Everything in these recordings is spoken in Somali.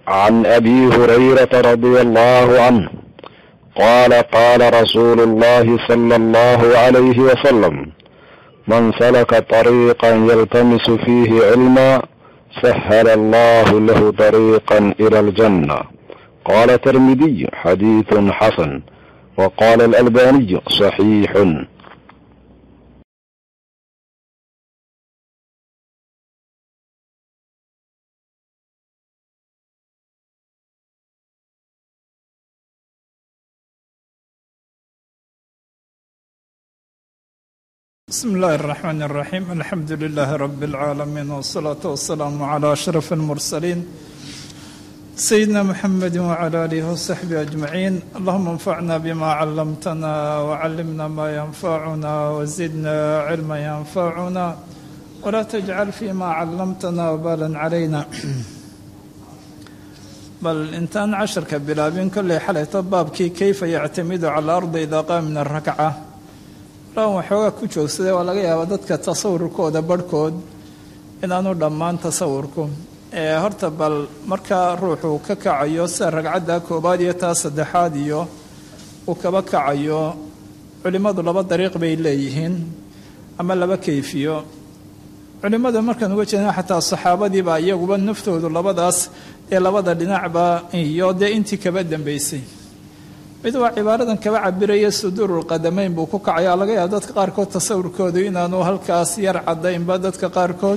عن ابي هريره رضي الله عنه قال قال رسول الله صلى الله عليه وسلم من سلك طريقا يلتمس فيه علما سهل الله له طريقا الى الجنه قال الترمذي حديث حسن وقال الالباني صحيح بسم الله الرحمن الرحيم الحمد لله رب العالمين والصلاة والسلام على أشرف المرسلين سيدنا محمد وعلى آله وصحبه أجمعين اللهم انفعنا بما علمتنا وعلمنا ما ينفعنا وزدنا علما ينفعنا ولا تجعل فيما علمتنا وبالا علينا بل intaan casharka bilaabin kolley xalayto baabkii kayfa yactamidu cala alardi idaa qaama min arakca lan waxoogaa ku joogsaday waa laga yaabaa dadka tasawurkooda barhkood inaanu dhammaan tasawurku ee horta bal markaa ruuxuu ka kacayo sida ragcadda koobaad iyo taa saddexaad iyo uu kaba kacayo culimmadu laba dariiq bay leeyihiin ama laba kayfiyo culimmada markaan uga jeedna xataa saxaabadiiba iyaguba naftoodu labadaas ee labada dhinacba iyo dee intii kaba dambeysay mid waa cibaaradan kaba cabiraya suduurulqadamayn buu ku kacaya laga yaaba dadka qaarkood tasawurkoodu inaanu halkaas yar cadaynba dadka qaarkood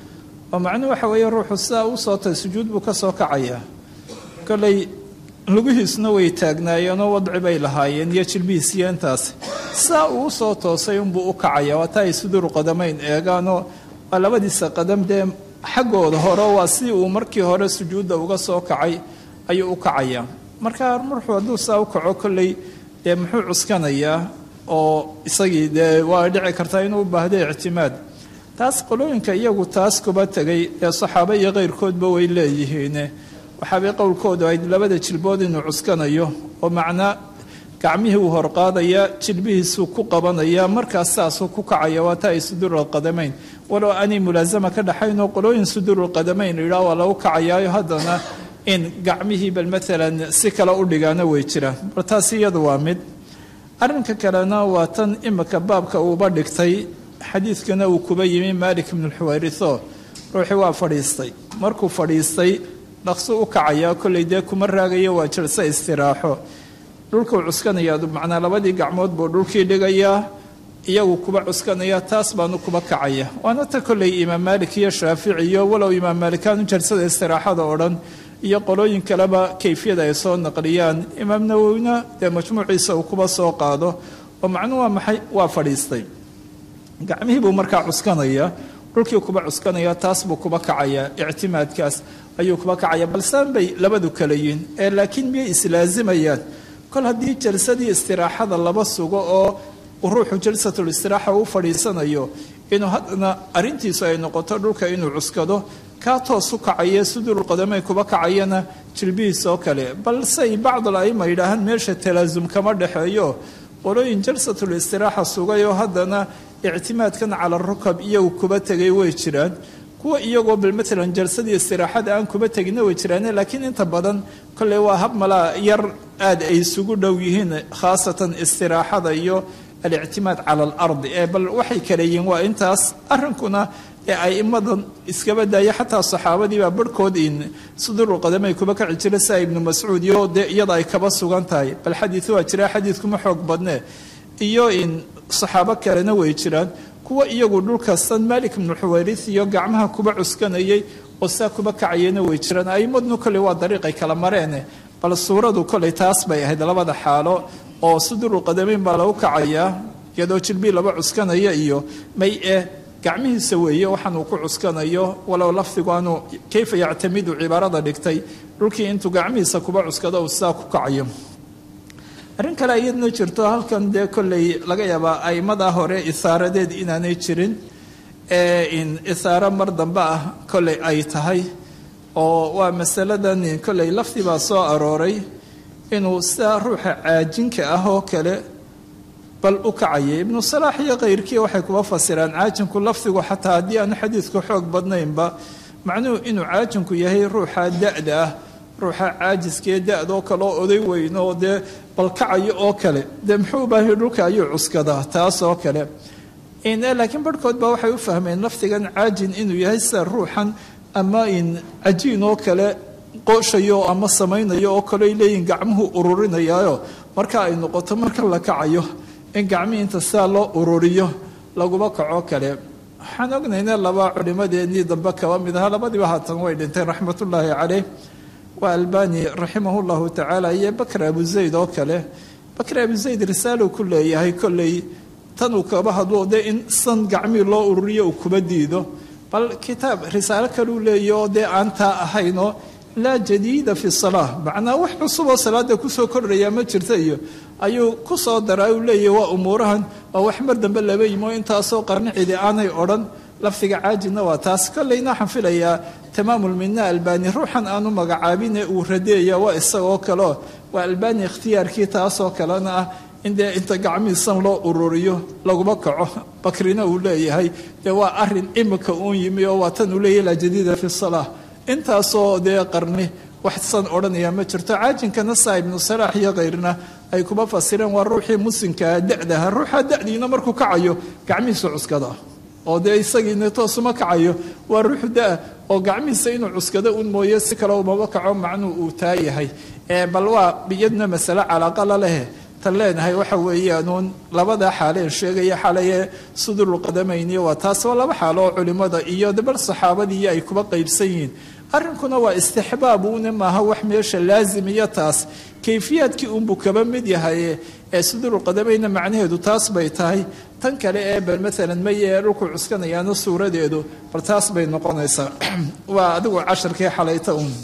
oo macnuhu waxa weeye ruuxu sidaa u sootay sujuud buu ka soo kacaya kolley lugihiisuna way taagnaayeenoo wadci bay lahaayeen iyo jilbihiis iyo intaas sidaa uu usoo toosay unbuu u kacaya waa taa ay suduurulqadamayn eegaanoo waa labadiisa qadam dee xaggooda hore waa si uu markii hore sujuudda uga soo kacay ayuu u kacaya marka ruuxu hadduu saa u kaco kolley dee muxuu cuskanayaa oo isagii dee waa dhici kartaa inuu u baahdo ictimaad taas qolooyinka iyagu taas kuba tegay ee saxaabo iyo keyrkoodba way leeyihiin waxaabay qowlkoodu ayd labada jilbood inuu cuskanayo oo macnaa gacmihii uu horqaadaya jilbihiisuu ku qabanaya markaas saasuu ku kacaya waa taa ay suduurulqadamayn walow aanay mulaasama ka dhaxaynoo qolooyin suduurulqadamayn idhaa waa lagu kacayaayo haddana in gacmihii bal maalan si kale u dhigaana way jiraan bal taas iyadu waa mid arrinka kalena waa tan imika baabka uuba dhigtay xadiidkana uu kuba yimi malik ibnu lxuwayritho ruuxii waa fadhiistay markuu fadhiistay dhaqsu u kacayaa kolley dee kuma raagayo waa jalse istiraaxo dhulkuu cuskanaya macnaa labadii gacmood buu dhulkii dhigayaa iyagu kuba cuskanaya taas baanu kuba kacaya waana ta kolley imaam maalik iyo shaafici iyo walow imaam maalikaan u jalsada istiraaxada oo dhan iyo qolooyin kaleba kayfiyada ay soo naqliyaan imaam nawowina dee majmuuciisa uu kuba soo qaado oo macnuhu waa maxay waa fadhiistay gacmihii buu markaa cuskanaya dhulkii kuba cuskanaya taas buu kuba kacaya ictimaadkaas ayuu kuba kacaya balsaan bay labadu kala yihin ee laakiin miyay islaazimayaan kol haddii jalsadii istiraaxada laba sugo oo ruuxu jalsatul istiraaxa u fadhiisanayo inuu haddana arrintiisu ay noqoto dhulka inuu cuskado kaa toos u kacaya suduurulqadamay kuba kacayana jilbihiis oo kale balsey bacdul aima yidhaahaan meesha talaasum kama dhexeeyo qolooyin jalsatul istiraaxa sugay oo haddana ictimaadkan cala rukab iyagu kuba tegay way jiraan kuwa iyagoo bal maalan jalsadii istiraaxada aan kuba teginna way jiraane laakiin inta badan kolley waa hab malaa yar aada ay isugu dhow yihiin khaasatan istiraaxada iyo alictimaad cala alardi ee bal waxay kale yihiin waa intaas arrinkuna ee aimadan iskaba daaya xataa saxaabadiibaa barhkood in suduurulqadamay kuba kaci jira sia ibnu mascuud iyo dee iyada ay kaba sugan tahay bal xadiid waa jira xadiidkuma xoog badne iyo in saxaabo kalena way jiraan kuwa iyagu dhulkastan malik ibnu xuwayris iyo gacmaha kuba cuskanayay oo saa kuba kacayana way jiraan aimadnu kolley waa dariiqay kala mareene bal suuradu kolley taas bay ahayd labada xaalo oo suduurulqadamayn baa lagu kacayaa iyadoo jilbii laba cuskanaya iyo may eh gacmihiisa weeye waxaan uu ku cuskanayo walow lafdigu aanu kayfa yactamidu cibaarada dhigtay dhulkii intuu gacmihiisa kuba cuskado uu sidaa ku kacayo arrin kale iyadna jirto halkan dee kolley laga yaabaa aimada hore isaaradeed inaanay jirin ee in isaaro mar dambe ah kolley ay tahay oo waa masaladan kolley lafdi baa soo arooray inuu sidaa ruuxa caajinka ah oo kale bal u kacaya ibnu salaax iyo kayrkii waxay kuba fasiraan caajinku lafdigu xataa haddii aanu xadiidku xoog badnaynba macnuhu inuu caajinku yahay ruuxa da-da ah ruuxa caajiskee da-doo kale oo oday weyn oo dee balkacayo oo kale dee muxuu baahay dhulka ayuu cuskadaa taas oo kale laakiin barhkood baa waxay u fahmeen lafdigan caajin inuu yahay sida ruuxan ama in cajiin oo kale qooshayo ama samaynayo oo kale ay leeyihin gacmuhu ururinayaayo marka ay noqoto marka la kacayo in gacmihii inta sidaa loo ururiyo laguma kaco kale waxaan ognayna laba culimadeennii dambe kaba mid aha labadiiba haatan way dhinteen raxmatullaahi caleyh waa albani raximah llahu tacaala iyo bakr abu zayd oo kale bakr abu zayd risaaluu ku leeyahay kolley tanuu kaba hadlo dee in san gacmihii loo ururiyo uu kuba diido bal kitaab risaalo kaleu leeyahy oo dee aan taa ahaynoo laa jadiida fi salaa macnaa wax cusub oo salaada kusoo kordhaya ma jirta iyo ayuu ku soo daraa uu leeyahy waa umuurahan waa wax mar dambe laba yimo intaasoo qarnicidi aanay odhan lafdiga caajidna waa taas kolleyna waxaan filayaa tamaamulmina albani ruuxan aanu magacaabine uu radeeya waa isagoo kaleo waa albani ikhtiyaarkii taasoo kalena ah in dee inta gacmihiisan loo ururiyo laguma kaco bakrina uu leeyahay dee waa arin imika uun yimi oo waa tan uu leeyahy laa jadiida fi salaa intaasoo dee qarni waxsan odhanaya ma jirto caajinkana saa ibnu salaax iyo kayrna ay kuma fasireen waa ruuxii muslimkaa dadaha ruuxa dadiina markuu kacayo gacmihiisu cuskada oo dee isagiina toosuma kacayo waa ruuxu daa oo gacmihiisa inuu cuskado un mooye si kale umaba kaco macnuu uu taa yahay bal waa iyadna masale calaaqa la leh tan leenahay waxa weeyaanuun labada xaaleen sheegaya xalaye sudurulqadamayni waa taas waa laba xaalo oo culimada iyo dabal saxaabadii ay kuba qaybsan yihiin arrinkuna waa istixbaab uune maaha wax meesha laazim iyo taas kayfiyaadkii unbuu kaba mid yahay ee sudurulqadamayna macnaheedu taas bay tahay tan kale ee bal maalan maye ee dhulku cuskanayaana suuradeedu bal taas bay noqonaysaa waa adigu casharkii xalayta un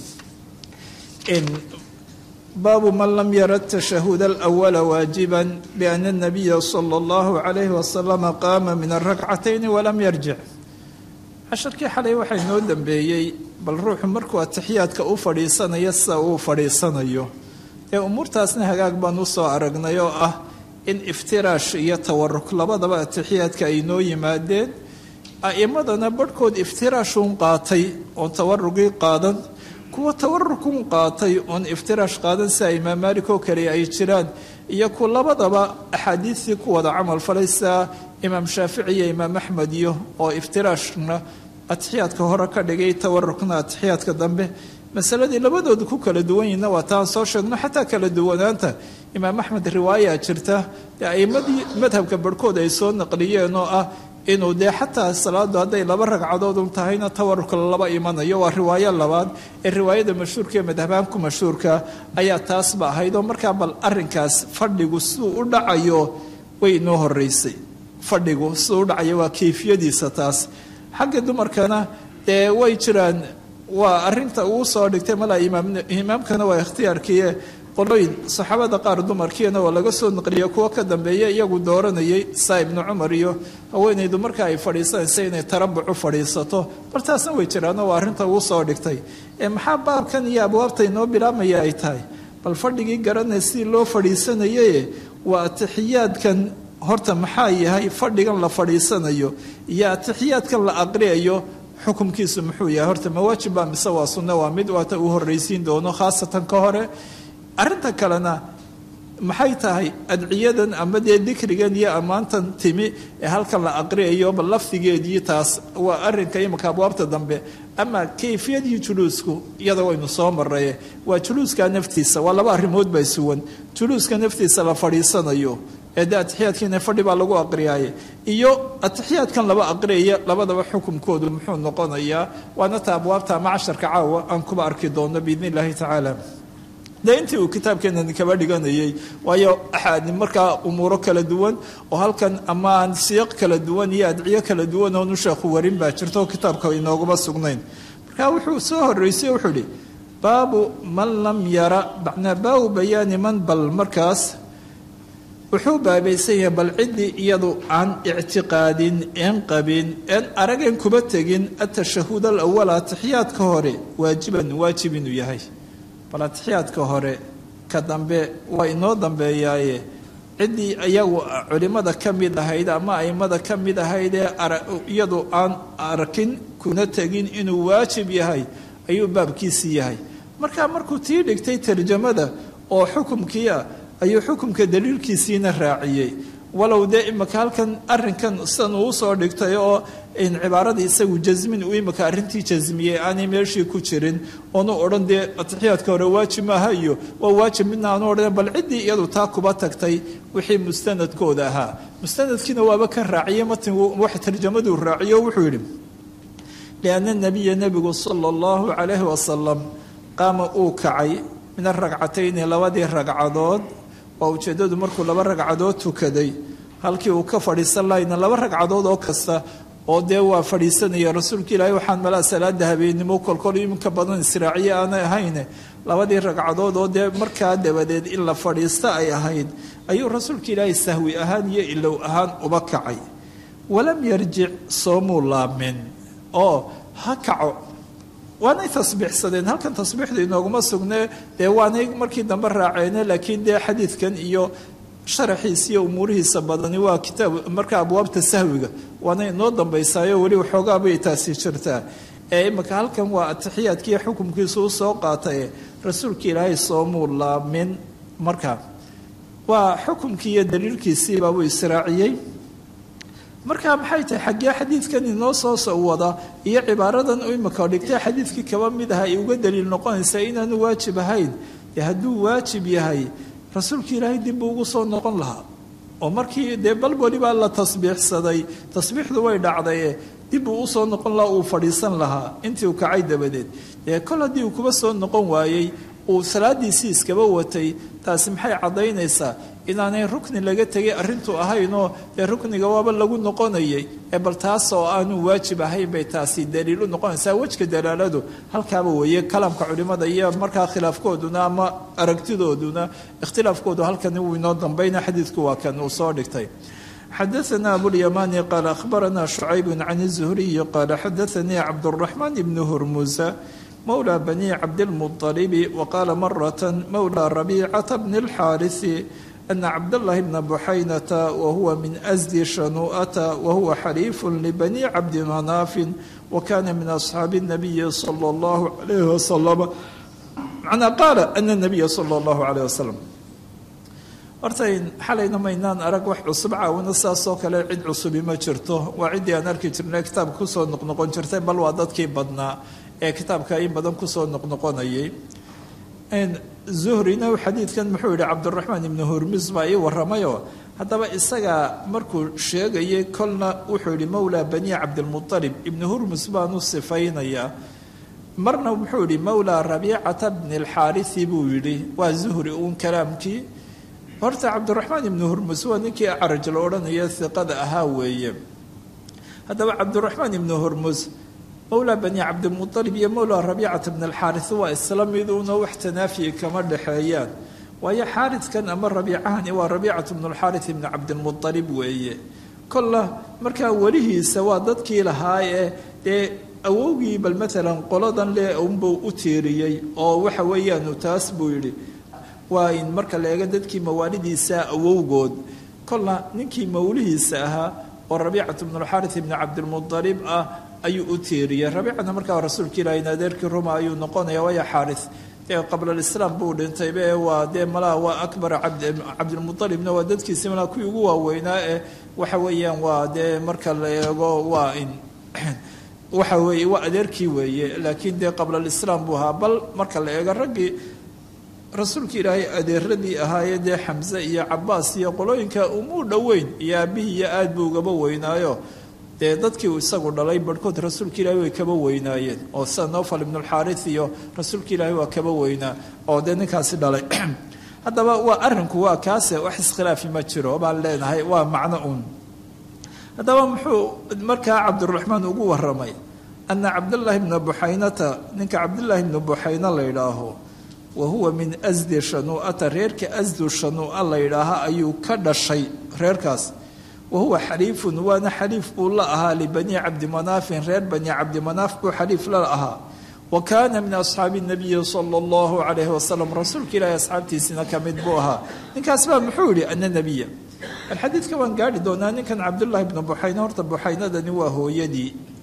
baabu man lam yara tashahuda alawala waajiba biana anabiya sala allahu calayhi wasalama qaama min alrakcatayni walam yarjic casharkii xalay waxaa inoo dambeeyey bal ruuxu markuu atixiyaadka u fadhiisanayo sida uu fadhiisanayo ee umuurtaasna hagaag baan usoo aragnay oo ah in iftiraash iyo tawaruk labadaba atixiyaadka ay noo yimaadeen a'imadana barhkood iftiraashuun qaatay oon tawarugii qaadan kuwa tawarukun qaatay oon iftiraash qaadan sida imaam maalik oo kale ay jiraan iyo ku labadaba axaadiistii ku wada camal falay sida imaam shaafici iyo imaam axmed iyo oo iftiraashna atixiyaadka hore ka dhigay tawarukna atixiyaadka dambe masaladii labadooda ku kala duwan yihinna waa taan soo sheegno xataa kala duwanaanta imaam axmed riwaaya jirta dee aimadii madhabka barhkood ay soo naqliyeen oo ah inuu dee xataa salaadu hadday laba ragcadood un tahayna tawarurka laba imanayo waa riwaayo labaad ee riwaayada mashhuurka ee madhabaanku mashhuurka ayaa taasba ahayd oo markaa bal arinkaas fadhigu siduu u dhacayo way inoo horeysay fadhigu siduu u dhacayo waa kayfiyadiisa taas xagga dumarkana dee way jiraan waa arinta uu soo dhigtay malaa imaamkana waa ikhtiyaarkiie qolooyin saxaabada qaar dumarkiina waa laga soo naqliya kuwo ka dambeeya iyagu dooranayay saa ibnu cumar iyo haweenaydu marka ay fadhiisanaysa inay tarabucu fadhiisato bal taasna way jiraano waa arrinta uu soo dhigtay maxaa baabkan iyo abwaabta inoo bilaabmaya ay tahay bal fadhigii garanay sidii loo fadhiisanaye waa atixiyaadkan horta maxaa yahay fadhigan la fadhiisanayo iyo atixiyaadkan la aqriyayo xukumkiisu muxuu yahay horta mawaajib baa mise waa sunno waa mid waata uu horraysiin doono khaasatan ka hore arrinta kalena maxay tahay adciyadan ama dee dikrigan iyo ammaantan timi ee halkan la aqriyayo bal lafdigeedii taas waa arrinka imika abwaabta dambe ama kayfiyadii juluusku iyada waynu soo maraye waa juluuska naftiisa waa laba arrimood baa suwan juluuska naftiisa la fadhiisanayo ee de atixiyaadkiina fadhi baa lagu aqriyaaye iyo atixiyaadkan laba aqriyaya labadaba xukumkoodu muxuu noqonayaa waana ta abwaabta ama casharka caawa aan kuba arki doono biidn illaahi tacaala dee intii uu kitaabkeenani kaba dhiganayay waayo axaadi markaa umuuro kala duwan oo halkan amaan siiq kala duwan iyo adciyo kala duwan oonu sheekhu warin baa jirto kitaabka inooguma sugnayn marka wuxuu soo horeysay wuxuu ihi baabu man lam yara macnaa baabu bayaani man bal markaas wuxuu baabaysan yahay bal ciddii iyadu aan ictiqaadin een qabin een arageen kuba tegin atashahuud alawal atixiyaadka hore waajiban waajib inuu yahay bal atixiyaadka hore ka dambe waa inoo dambeeyaaye ciddii iyagu culimmada ka mid ahayd ama aimada ka mid ahayd ee iyadu aan arkin kuna tegin inuu waajib yahay ayuu baabkiisii yahay markaa markuu tii dhigtay tarjamada oo xukumkii ah ayuu xukumka daliilkiisiina raaciyey walow dee imika halkan arinkan sidan uu usoo dhigtay oo cibaaradii isagu jasmin uu imika arrintii jasmiyey aanay meeshii ku jirin oonu odhan dee atixiyaadka hore waajib maaha iyo waa waajib midna aanu odhan bal ciddii iyadu taa kuba tagtay wixii mustanadkooda ahaa mustanadkiina waaba kan raaciyey matin wax tarjamaduu raaciyo wuxuu yidhi lianna nabiya nebigu sala allahu calayhi wasalam qaama uu kacay min aragcatayni labadii ragcadood waa ujeeddadu markuu laba ragcadood tukaday halkii uu ka fadhiisan lahayna laba ragcadood oo kasta oo dee waa fadhiisanaya rasuulka ilaahay waxaan malaa salaada habeennimo kolkol iminka badan israaciye aanay ahayne labadii ragcadood oo dee markaa dabadeed in la fadhiista ay ahayd ayuu rasuulka ilaahay sahwi ahaan iyo ilow ahaan uba kacay walam yarjic soomuu laamin oo ha kaco waanay tasbiixsadeen halkan tasbiixda inooguma sugnee dee waanay markii dambe raaceene laakiin dee xadiidkan iyo sharaxiisa iyo umuurihiisa badani waa kitaab marka abwaabta sahwiga waana inoo dambaysaayo weli waxoogaabay taasi jirtaa ee imika halkan waa atixiyaadkiiyo xukumkiisu u soo qaataye rasuulka ilaahay soomuu laamin markaa waa xukumkii iyo daliilkiisiibaabuu israaciyey marka maxay tahay xaggee xadiidkan inoo soo wada iyo cibaaradan imika dhigtay xadiidkii kaba mid aha ay uga daliil noqonaysaa inaanu waajib ahayn dee hadduu waajib yahay rasuulka ilaahay dib buu ugu soo noqon lahaa oo markii dee bal welibaa la tasbiixsaday tasbiixdu way dhacdaye dib uu usoo noqon lahaa uu fadhiisan lahaa intii uu kacay dabadeed dee kol haddii uu kuba soo noqon waayey uu salaadiisii iskaba watay taasi maxay caddaynaysaa inaanay rukni laga tegay arrintu ahaynoo dee rukniga waaba lagu noqonayay ee bal taas oo aanu waajib ahayn bay taasi daliil u noqonaysaa wejka dalaaladu halkaaba weeye kalaamka culimada iyo markaa khilaafkooduna ama aragtidooduna ikhtilaafkoodu halkan uu inoo dambayna xadiidku waa kan uu soo dhigtay xadaثna abulyamani qaal akhbarana shucayb can الzuhriyi qaala xadaثanii cabdالraxmaan ibn hurmusa mowlى bani cabdilmuطalibi waqaala marata mowlى rabiicata bni اlxaariثi أن cبد الله بن بحينة وهو من أزد شنوءة وهو حليف لبني عبد مناف وكان من أصحاب النبي صلى الله عليه وسلم معنى قال أن النبي صلى الله عليه وسلم hortayn xalayna maynaan arag wax cusub caawina sidaasoo kale cid cusubi ma jirto waa ciddii aan arki jirnay kitaabka kusoo noqnoqon jirtay bal waa dadkii badnaa ee kitaabka in badan kusoo noqnoqonayay zuhrina xadiidkan muxuu yihi cabdiraxmaan ibnu hurmus baa ii waramayo haddaba isaga markuu sheegayay kolna wuxuu yihi mowlaa bani cabdilmualib ibnu hurmus baanu sifaynayaa marna muxuu yihi mowlaa rabiicata bni alxaarisi buu yidhi waa zuhri uun kalaamkii horta cabdiraxmaan ibnu hurmus waa ninkii acaraj la odhanaya hiqada ahaa weeye haddaba cabdiraxmaan ibnu hurmus mowlaa bani cabdilmualib iyo mowlaa rabiicata bn alxaaris waa isla miduuna wax tanaafiyi kama dhexeeyaan waayo xaariskan ama rabiicahani waa rabiicatu bnu alxaaris ibni cabdilmualib weeye kolla markaa welihiisa waa dadkii lahaa ee dee awowgii bal maalan qoladan le unbuu u tiiriyey oo waxa weeyaanu taas buu yidhi waa in marka la eego dadkii mawaalidiisa awowgood kolla ninkii mawlihiisa ahaa oo rabiicatu bnu alxaaris ibni cabdilmualib ah ayuu u tiiriyey rabiicana markaa rasuulka ilaahin adeerkii ruma ayuu noqonaya waayo xaaris dee qabla alislaam buu dhintaybe waa dee malaa waa akbar cabdilmualibna waa dadkiisi malaa kuwii ugu waaweynaa ee waxa weeyaan waa dee marka la eego waa in waxa weeye waa adeerkii weeye laakiin dee qabla alislaam buu ahaa bal marka la eego raggii rasuulka ilaahay adeeradii ahaayee dee xamse iyo cabaas iyo qolooyinka umuu dhoweyn iyo aabihii iyo aad buu ugaba weynaayo dee dadkii uu isagu dhalay barhkood rasuulka ilaahay way kaba weynaayeen oo sida nofal ibnulxaaris iyo rasuulka ilaahay waa kaba weynaa oo dee ninkaasi dhalay haddaba waa arrinku waa kaase wax iskhilaafi ma jiro baan leenahay waa macno uun haddaba muxuu markaa cabdiraxmaan ugu waramay ana cabdallaahi bna buxaynata ninka cabdillaahi bna buxayna la yidhaaho wa huwa min asdi shanuu'ata reerka asdu shanuu'a la yidhaaha ayuu ka dhashay reerkaas wahuwa xaliifun waana xaliif buu la ahaa libani cabdimanaafin reer bani cabdimanaaf buu xaliif la ahaa wa kaana min asxaabi nabiyi sala allahu calayhi wasalam rasuulka ilaahi asxaabtiisina ka mid buu ahaa ninkaas baa muxuu yihi ana nebiya bal xadiidka waan gaari doonaa ninkan cabdullaahi bnu buxayne horta buxaynadani waa hooyadii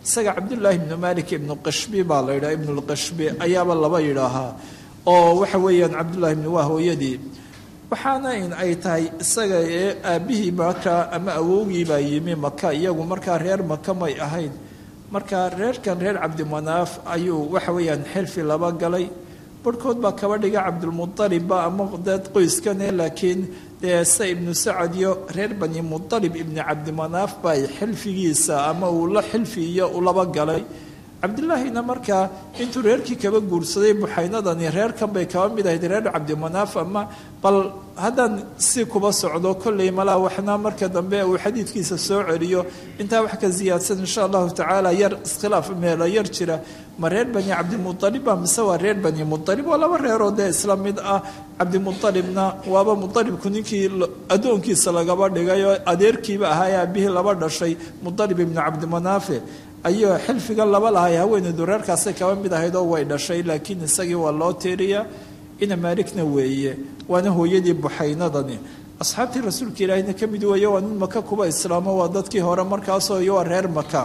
isaga cabdullaahi ibnu malik ibnu qashbi baa la yidhaha ibnulqashbi ayaaba laba yidhaahaa oo waxa weeyaan cabdullahi ibnu waa hooyadii waxaana in ay tahay isaga ee aabbihii markaa ama awowgii baa yimi maka iyagu markaa reer maka may ahayn marka reerkan reer cabdimanaaf ayuu waxa weeyaan xilfi laba galay barhkood baa kaba dhiga cabdulmualibba ama dad qoyskane laakiin dee se ibnu sacad iyo reer bani mualib ibni cabdimanaaf baa xilfigiisa ama uu la xilfi iyo ulaba galay cabdilaahina markaa intuu reerkii kaba guursaday buxaynadani reerkan bay kaba mid ahayd reer cabdimanaaf ama bal haddaan si kuba socdo kolley malaa waxna marka dambe uu xadiidkiisa soo celiyo intaa wax ka siyaadsan insha allahu tacaala yar iskhilaaf meelo yar jira ma reer bani cabdimualibba mise waa reer bani mualib waa laba reeroo dee isla mid ah cabdimualibna waaba mualibku ninkii addoonkiisa lagaba dhigay oo adeerkiiba ahaa ee aabihii laba dhashay mualib ibnu cabdimanaafe ayuu xilfiga laba lahay haweeneydu reerkaasay kaba mid ahayd oo way dhashay laakiin isagii waa loo tiiriya ina maaligna weeye waana hooyadii buxaynadani asxaabtii rasuulka ilaahina ka mid weeye waa nin maka kuba islaamo waa dadkii hore markaasoo iyo waa reer maka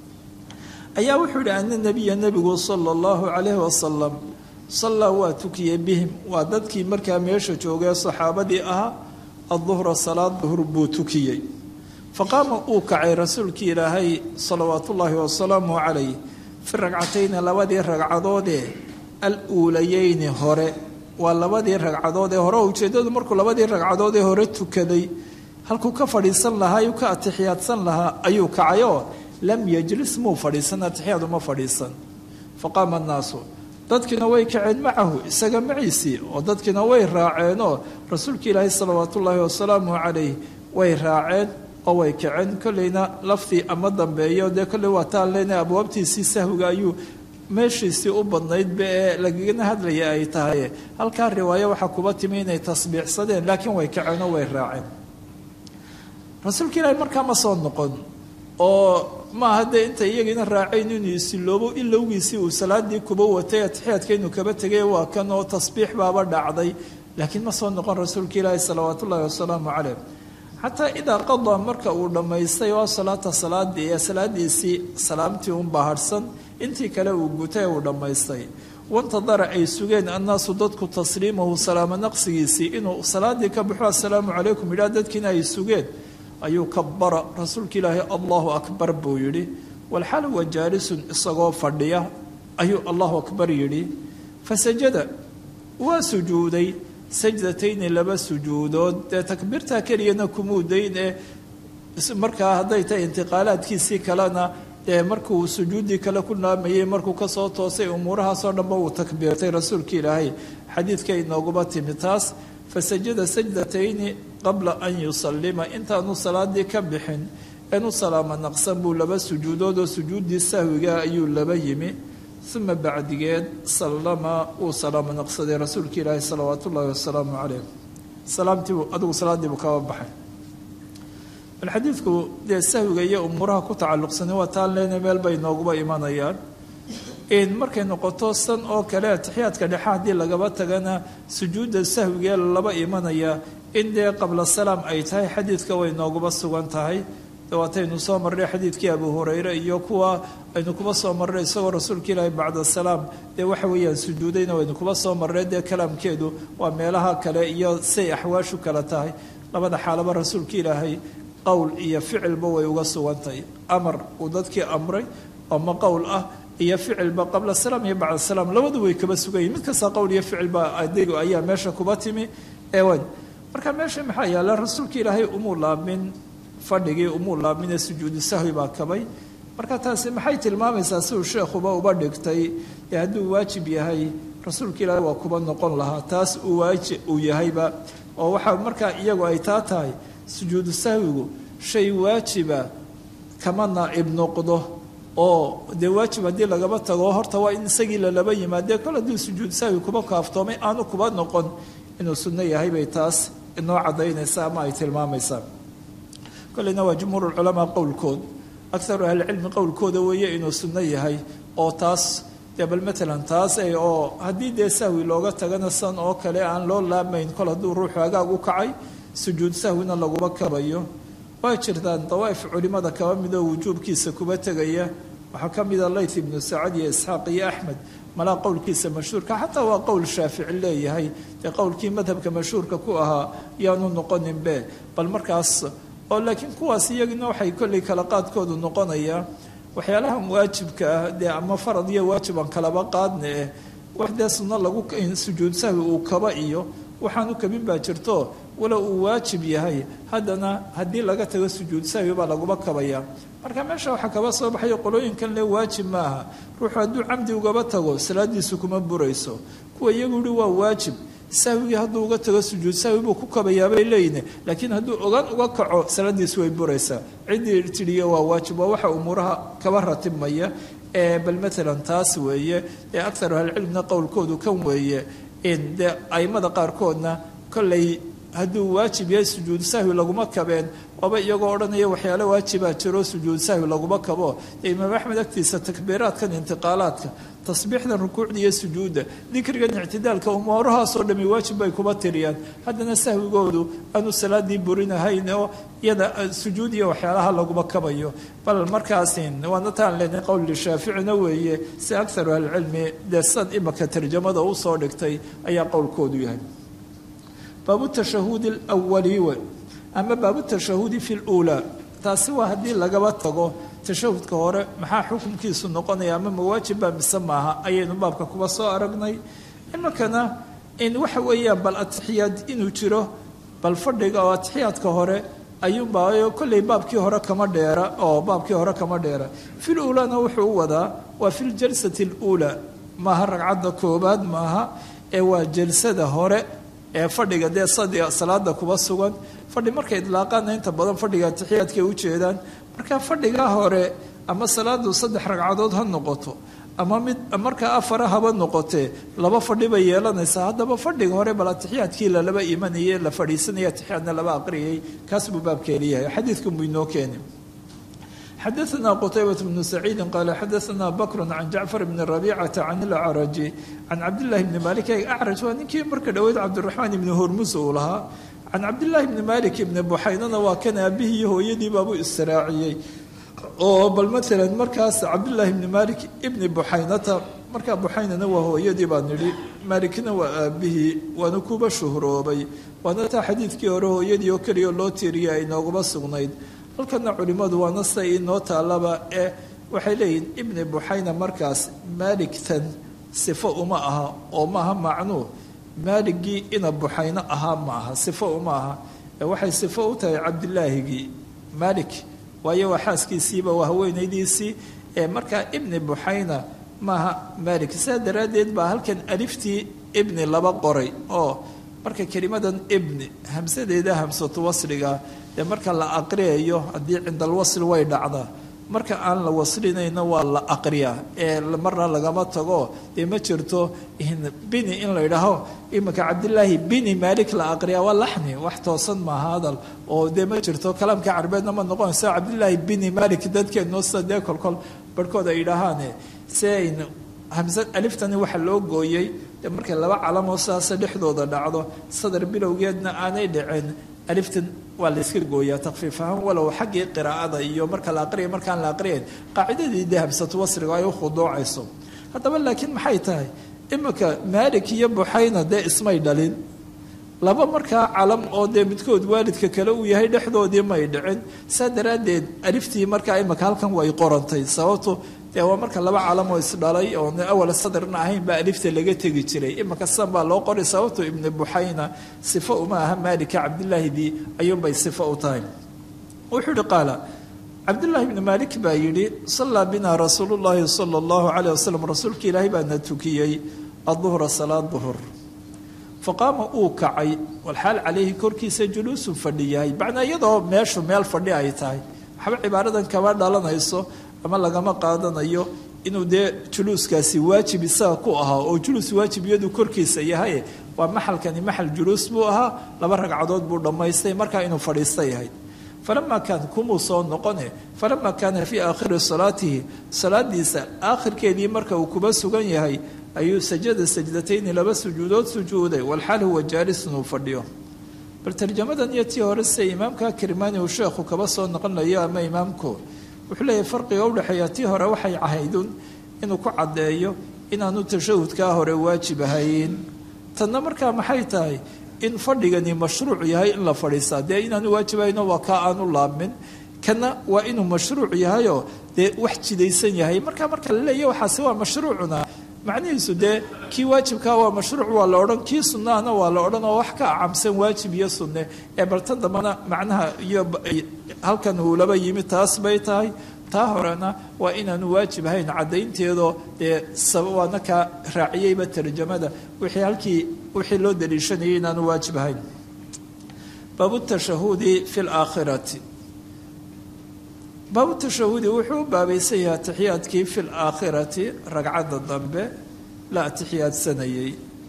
ayaa wuxuu yihi ana nabiya nebigu sala allahu calayhi wasalam sallaa waa tukiyey bihim waa dadkii markaa meesha joogee saxaabadii ahaa adduhra salaad duhur buu tukiyey faqaama uu kacay rasuulkii ilaahay salawaatu ullaahi wasalaamu calayh fi ragcatayni labadii ragcadoodee al uulayeyni hore waa labadii ragcadood ee hore ujeeddadu markuu labadii ragcadood ee hore tukaday halkuu ka fadhiisan lahaa ayuu ka atixiyaadsan lahaa ayuu kacay oo lam yajlis muu fadhiisan atixiyaad uma fadhiisan faqaama annaasu dadkiina way kaceen macahu isaga maciisii oo dadkiina way raaceenoo rasuulka ilaahay salawaatu ullaahi wasalaamu calayh way raaceen oo way kaceen kolleyna laftii ama dambeeyo dee kolley waa taan leenahay abwaabtiisii sahwiga ayuu meeshiisii u badnaydba ee lagagana hadlaya ay tahay halkaa riwaayo waxaa kuba timi inay tasbiixsadeen laakiin way kaceen oo way raaceen rasuulka ilaahay markaa ma soo noqon oo maaha dee inta iyagiina raacayn inuu isiloobo ilowgiisii uu salaadii kuba watay atixiyaadka inuu kaba tegay waa kan oo tasbiix baaba dhacday laakiin ma soo noqon rasuulka ilaahi salawaat ullaahi wasalaamu caleyh xataa idaa qadaa marka uu dhammaystay oo salaata salaadii ee salaadiisii salaamtii un baharhsan intii kale uu gutay uu dhammaystay wantadara ay sugeen annaasu dadku tasliimahu salaamo naqsigiisii inuu salaadii ka baxo assalaamu calaykum yidhaha dadkiina ay sugeen ayuu kabara rasuulka ilaahay allahu akbar buu yidhi walxal huwa jaalisun isagoo fadhiya ayuu allahu akbar yidhi fasajada waa sujuuday sajdatayni laba sujuudood dee takbiirtaa keliyana kumuu dayn ee markaa hadday tahay intiqaalaadkiisii kalena dee markuu sujuuddii kale ku naamayey markuu kasoo toosay umuurahaasoo dhanba uu takbiirtay rasuulka ilaahay xadiidka inooguba timi taas fasajada sajdatayni qabla an yusalima intaanu salaadii ka bixin eenu salaamo naqsan buu laba sujuudood oo sujuuddii sahwiga ayuu laba yimi uma bacdigeed sallama uu salaamo naqsaday rasuulka ilaahi salawaat ullaahi wasalaamu caleyh salaamtiibu adigu salaadiibuu kaba baxay bal xadiidku dee sahwiga iyo umuuraha ku tacalluqsanay waa taan leena meel bay nooguba imanayaan in markay noqoto san oo kale atixiyaadka dhexe haddii lagaba tagana sujuudda sahwigee laba imanaya in dee qabla salaam ay tahay xadiidka way nooguba sugan tahay waataynu soo marray xadiidkii abu hureyre iyo kuwa aynu kuba soo marray isagoo rasuulka ilaahi bacda salaam dee waxa weeyaan sujuudayna waynu kuba soo marray dee kalaamkeedu waa meelaha kale iyo say axwaashu kala tahay labada xaalaba rasuulka ilaahay qowl iyo ficilba way uga sugantahay amar uu dadkii amray ama qowl ah iyo ficilba qabla salaam iyo bacda salaam labadu way kaba sugayiin mid kasta qowl iyo ficilba adegu ayaa meesha kuba timi ewan marka meesha maxaa yaala rasuulka ilaahay umuu laamin fadhigii umuu laaminee sujuudu sahwi baa kabay marka taasi maxay tilmaamaysaa siduu sheekhuba uba dhigtay ee hadduu waajib yahay rasuulka ilaahay waa kuba noqon lahaa taas uu waajib uu yahayba oo waxaa markaa iyagu ay taa tahay sujuudu sahwigu shay waajiba kama naa'ib noqdo oo dee waajib haddii lagaba tago horta waa in isagii lalaba yimaadee kol hadduu sujuudu sahwi kuba kaaftoomay aanu kuba noqon inuu sunno yahay bay taas inoo caddaynaysa ama ay tilmaamaysaa kolleyna waa jumhuur culamaa qowlkood akaru ahlicilmi qowlkooda weeye inuu sunno yahay oo taas dee bal matalan taas oo haddii dee sahwi looga tagana san oo kale aan loo laamayn kol hadduu ruuxu hagaag u kacay sujuud sahwina laguma kabayo waa jirtaan dawaa'if culimmada kaba midoo wujuubkiisa kuba tegaya waxaa ka mida layth ibnu sacad iyo isxaaq iyo axmed malaa qowlkiisa mashhuurka xataa waa qowl shaafici leeyahay dee qowlkii madhabka mashhuurka ku ahaa yaanu noqoninbe bal markaas oo laakiin kuwaas iyagina waxay kollay kala qaadkoodu noqonayaa waxyaalahan waajibka ah dee ama farad iyo waajib aan kalaba qaadna eh wax dee sunno lagu sujuud sahwi uu kaba iyo waxaanu kabin baa jirto walow uu waajib yahay haddana haddii laga tago sujuud sahwi baa laguma kabaya marka meesha waxaa kaba soo baxayo qolooyinkan le waajib maaha ruuxu hadduu camdi ugaba tago salaadiisu kuma burayso kuwa iyagu yihi waa waajib sahwigii hadduu uga tago sujuud sahwi buu ku kabayaabay leeyihin laakiin hadduu ogaan uga kaco salaadiisu way buraysaa ciddii tidhiyo waa waajib waa waxa umuuraha kaba ratibmaya bal maalan taas weeye ee akaru ahlicilmina qowlkoodu kan weeye in dee aimada qaarkoodna kollay hadduu waajib yahay sujuud sahwi laguma kabeen waaba iyagoo odhanaya waxyaale waajibaa jiro sujuud sahwi laguma kabo dee imaam axmed agtiisa takbiiraadkan intiqaalaadka tasbiixdan rukuucda iyo sujuudda dikrigan ictidaalka umuurahaasoo dhami waajib bay kuba tiriyaan haddana sahwigoodu aanu salaadii burinahayn oo iyada sujuud iyo waxyaalaha laguma kabayo bal markaasin waana taan leenahay qowl shaaficina weeye si akaru ahlicilmi dee sad imaka tarjamada usoo dhigtay ayaa qowlkoodu yahay baabu tashahudi alwali we ama baabu tashahudi fi luulaa taasi waa haddii lagaba tago tashahudka hore maxaa xukunkiisu noqonaya ama mawaajibba mise maaha ayaynu baabka kuba soo aragnay iminkana in waxa weeyaan bal atixiyaad inuu jiro bal fadhiga oo atixiyaadka hore ayuunbaa kolley baabkii hore kama dheera oo baabkii hore kama dheera fil uulaana wuxuu u wadaa waa fi ljalsati aluulaa maaha ragcadda koobaad maaha ee waa jalsada hore ee fadhiga dee sadiga salaada kuba sugan fadhi markay idlaaqaana inta badan fadhiga atixiyaadkay ujeedaan marka fadhiga hore ama salaadu saddex ragcadood ha noqoto ama mid markaa afara haba noqotee laba fadhi bay yeelanaysaa haddaba fadhiga hore bal atixiyaadkii lalaba imanayay la fadhiisanaya atixiyaadna laba aqriyay kaas buu baabkeeliyahay xadiidkan buu inoo keeni xadaثna qtaybaة بن سacيidi qal xadaثna bkr can jacfar bn رabيcaةa can اlacraji can cabdالlahi bni malik acraj waa ninkii marka dhoweyd cabdالرaحmaan ibni hormus uu lahaa can cabdالlahi bni malik ibni buxaynana waa kan aabihii iyo hooyadii baabuu istiraaciyey oo bal maala markaas cabdالlahi bni malik ibni buxaynata markaa buxaynana waa hooyadii baa nidhi maalikna waa aabihii waana kuba shuhroobay waana taa xadiidkii hore hooyadii oo keliya loo tiiriya ay noogaba sugnayd halkana culimmadu waana siday inoo taalaba ee waxay leeyihin ibni buxayna markaas maaligtan sifo uma aha oo maaha macnuu maaligii ina buxayno ahaa ma aha sifo uma aha ee waxay sifo u tahay cabdilaahigii maalik waayo waa xaaskiisiiba waa haweenaydiisii ee markaa ibni buxayna maaha maalik saa daraaddeed baa halkan aliftii ibni laba qoray oo marka kelimadan ibni hamsadeeda hamsatu wasliga dee marka la aqriyayo haddii cinda alwasl way dhacdaa marka aan la waslinayna waa la aqriyaa ee marna lagama tago dee ma jirto bini in la yidhaaho iminka cabdilaahi bini maalik la aqriyaa waa laxni wax toosan maaha hadal oo dee ma jirto kalaamka carbeedna ma noqonayso cabdilaahi bini maalik dadkeenno sida dee kolkol barhkood ay yidhaahaane si ayn hamsa aliftani waxa loo gooyey dee markay laba calamoo sidaasa dhexdooda dhacdo sadar bilowgeedna aanay dhicin aliftan waa la iska gooyaa takfiif ahaan walow xaggii qiraa'ada iyo marka la aqriya markaan la aqriyayn qaacidadii dee hamsatu wasriga ay u khuduucayso haddaba laakiin maxay tahay iminka maalik iyo buxayna dee ismay dhalin laba markaa calam oo dee midkood waalidka kale uu yahay dhexdoodii may dhicin saa daraaddeed aliftii markaa iminka halkan way qorantay sababto dee waa marka laba calamoo isdhalay oon awal sadarna ahayn baa alifta laga tegi jiray iminka sidan baa loo qoray sababto ibni buxayna sifo uma aha maalika cabdilaahidii ayuunbay sifo u tahay wuxuu yihi qaala cabdullaahi ibni maalik baa yidhi sallaa binaa rasuulu llaahi sala allahu calayh wasalam rasuulka ilaahay baana tukiyey aduhra salaad duhur faqaama uu kacay walxaal calayhi korkiisa juluusun fadhiyahay macnaa iyadoo meeshu meel fadhi ay tahay waxba cibaaradan kama dhalanayso ama lagama qaadanayo inuu dee juluuskaasi waajib isaga ku ahaa oo juluus waajib iyadu korkiisa yahay waa maxalkani maxal juluus buu ahaa laba ragcadood buu dhammaystay markaa inuu fadhiista yahay falamaa kaan kumuu soo noqone falamaa kaana fii aakhiri salaatihi salaadiisa aakhirkeedii marka uu kuba sugan yahay ayuu sajada sajdatayni laba sujuudood sujuuday walxaal huwa jaalisun uu fadhiyo bal tarjamadan iyo tii hore sida imaamka kirmaani uu sheekhu kaba soo noqonayo ama imaamku wuxuu leeyahay farqiga udhexeeya tii hore waxay ahaydun inuu ku caddeeyo inaanu tashahudkaa hore waajib ahayn tanna markaa maxay tahay in fadhigani mashruuc yahay in la fadhiistaa dee inaanu waajibahayno waa kaa aanu laabmin kana waa inuu mashruuc yahayoo dee wax jidaysan yahay marka marka la leeya waxaasi waa mashruucuna macnihiisu dee kii waajibkaa waa mashruuc waa la odhan kii sunnahana waa la odhan oo wax ka acamsan waajib iyo sunne ee baltan dambana macnaha iyo halkan uu laba yimi taas bay tahay taa horena waa inaanu waajib ahayn caddaynteedoo dee waana kaa raaciyeyba tarjamada wixii halkii wixii loo daliishanayay inaanu waajib ahayn baabu tashahudi fi laakhirati baabu tashahudi wuxuu u baabaysan yahay atixiyaadkii fi laakhirati ragcadda dambe la atixiyaadsanayey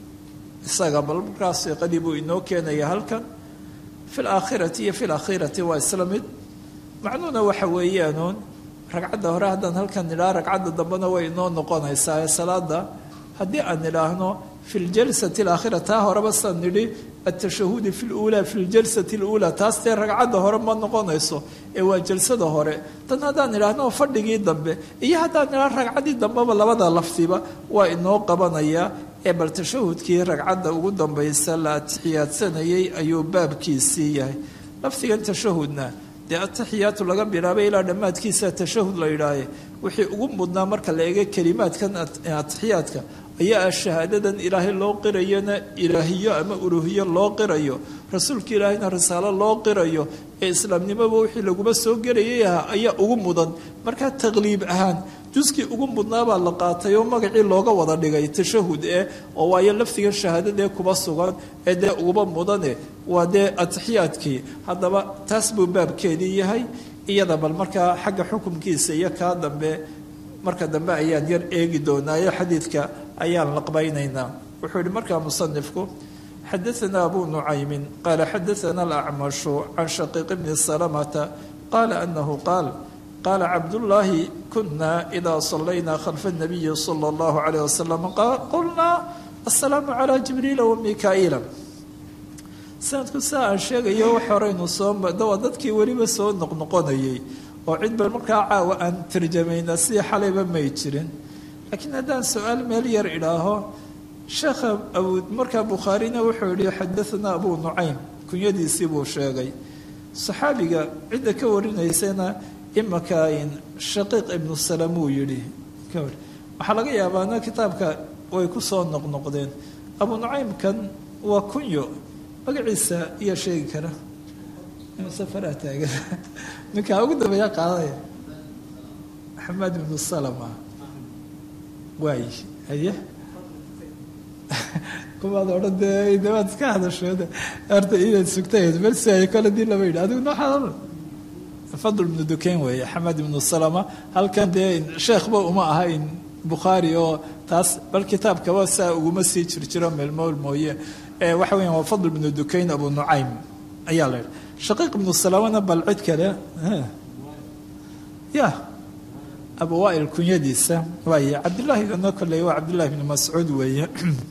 isaga bal markaas siiqadii buu inoo keenaya halkan fi laakhirati iyo fi lakhirati waa isla mid macnuhuna waxa weeyaanuun ragcadda hore haddaan halkan nidhaha ragcadda dambena way inoo noqonaysaa ee salaada haddii aan nidhaahno fi ljalsati alaakhira taa horeba saan nidhi atashahudi fi luulaa fi ljalsati luulaa taas dee ragcadda hore ma noqonayso ee waa jalsada hore tan haddaan nidhaahno fadhigii dambe iyo haddaan nidhahno ragcaddii dambeba labada laftiba waa inoo qabanayaa ee bal tashahudkii ragcadda ugu dambaysa la atixiyaadsanayay ayuu baabkiisii yahay lafdigan tashahudna dee ataxiyaatu laga bilaabay ilaa dhammaadkiisa tashahud la yidhaahe wixii ugu mudnaa marka la eega kelimaadkan atixiyaadka ayaa ah shahaadadan ilaahay loo qirayona ilaahiyo ama uluhiyo loo qirayo rasuulka ilaahayna risaalo loo qirayo ee islaamnimoba wixii laguma soo gelayay ahaa ayaa ugu mudan markaa taqliib ahaan juskii ugu mudnaabaa la qaatay oo magacii looga wada dhigay tashahud eh oo waayo lafdigan shahaadadee kuba sugan ee dee uguba mudane waa dee atixiyaadkii haddaba taas buu baabkeedii yahay iyada bal markaa xagga xukumkiisa iyo kaa dambe marka dambe ayaan yar eegi doonaayo xadiidka ayaan laqbaynaynaa wuxuu yihi markaa musanifku xadaana abu nucaymin qaala xadaana alacmashu can shaqiiq bni salamata qaala anahu qaal qaala cabdullaahi kuna idaa sallaynaa khalfa nabiyi sala allahu calayh wasalam qulnaa assalaamu calaa jibriila wa mikaa'iila sanadku saa aan sheegayo wax horeynu soo waa dadkii weliba soo noqnoqonayay oo cid ba markaa caawa aan tarjamayna sidii xalayba may jirin laakiin haddaan su-aal meel yar idhaaho sheekha abu markaa bukhaarina wuxuu yihi xadaanaa abu nucaym kunyadiisii buu sheegay saxaabiga cidda ka warinaysana imaka shaqiiq ibnu salam uu yidhi waxaa laga yaabaana kitaabka way ku soo noqnoqdeen abu nucaymkan waa kunyo magaciisa iyaa sheegi kara safaraa taagan ninkaa ugu dambeeya qaadaya maxamed ibnu salama waay haye kumaad odhan dee dawaad iska hadasheed horta inaad sugtayd balsi ay kole dii lama yidhi adigu noo xadal fadl ibnu dukayn weeye xamed ibnu salama halkan dee sheekhba uma ahayn bukhaari oo taas bal kitaabkaba saa uguma sii jirjiro meelmool mooye waxa weya waa fadl ibnu dukayn abu nucaym ayaa la yidhi shaqiiq ibnu salamana bal cid kale ya abu waail kunyadiisa waaye cabdillahigana kolley waa cabdillahi ibnu mascuud weeye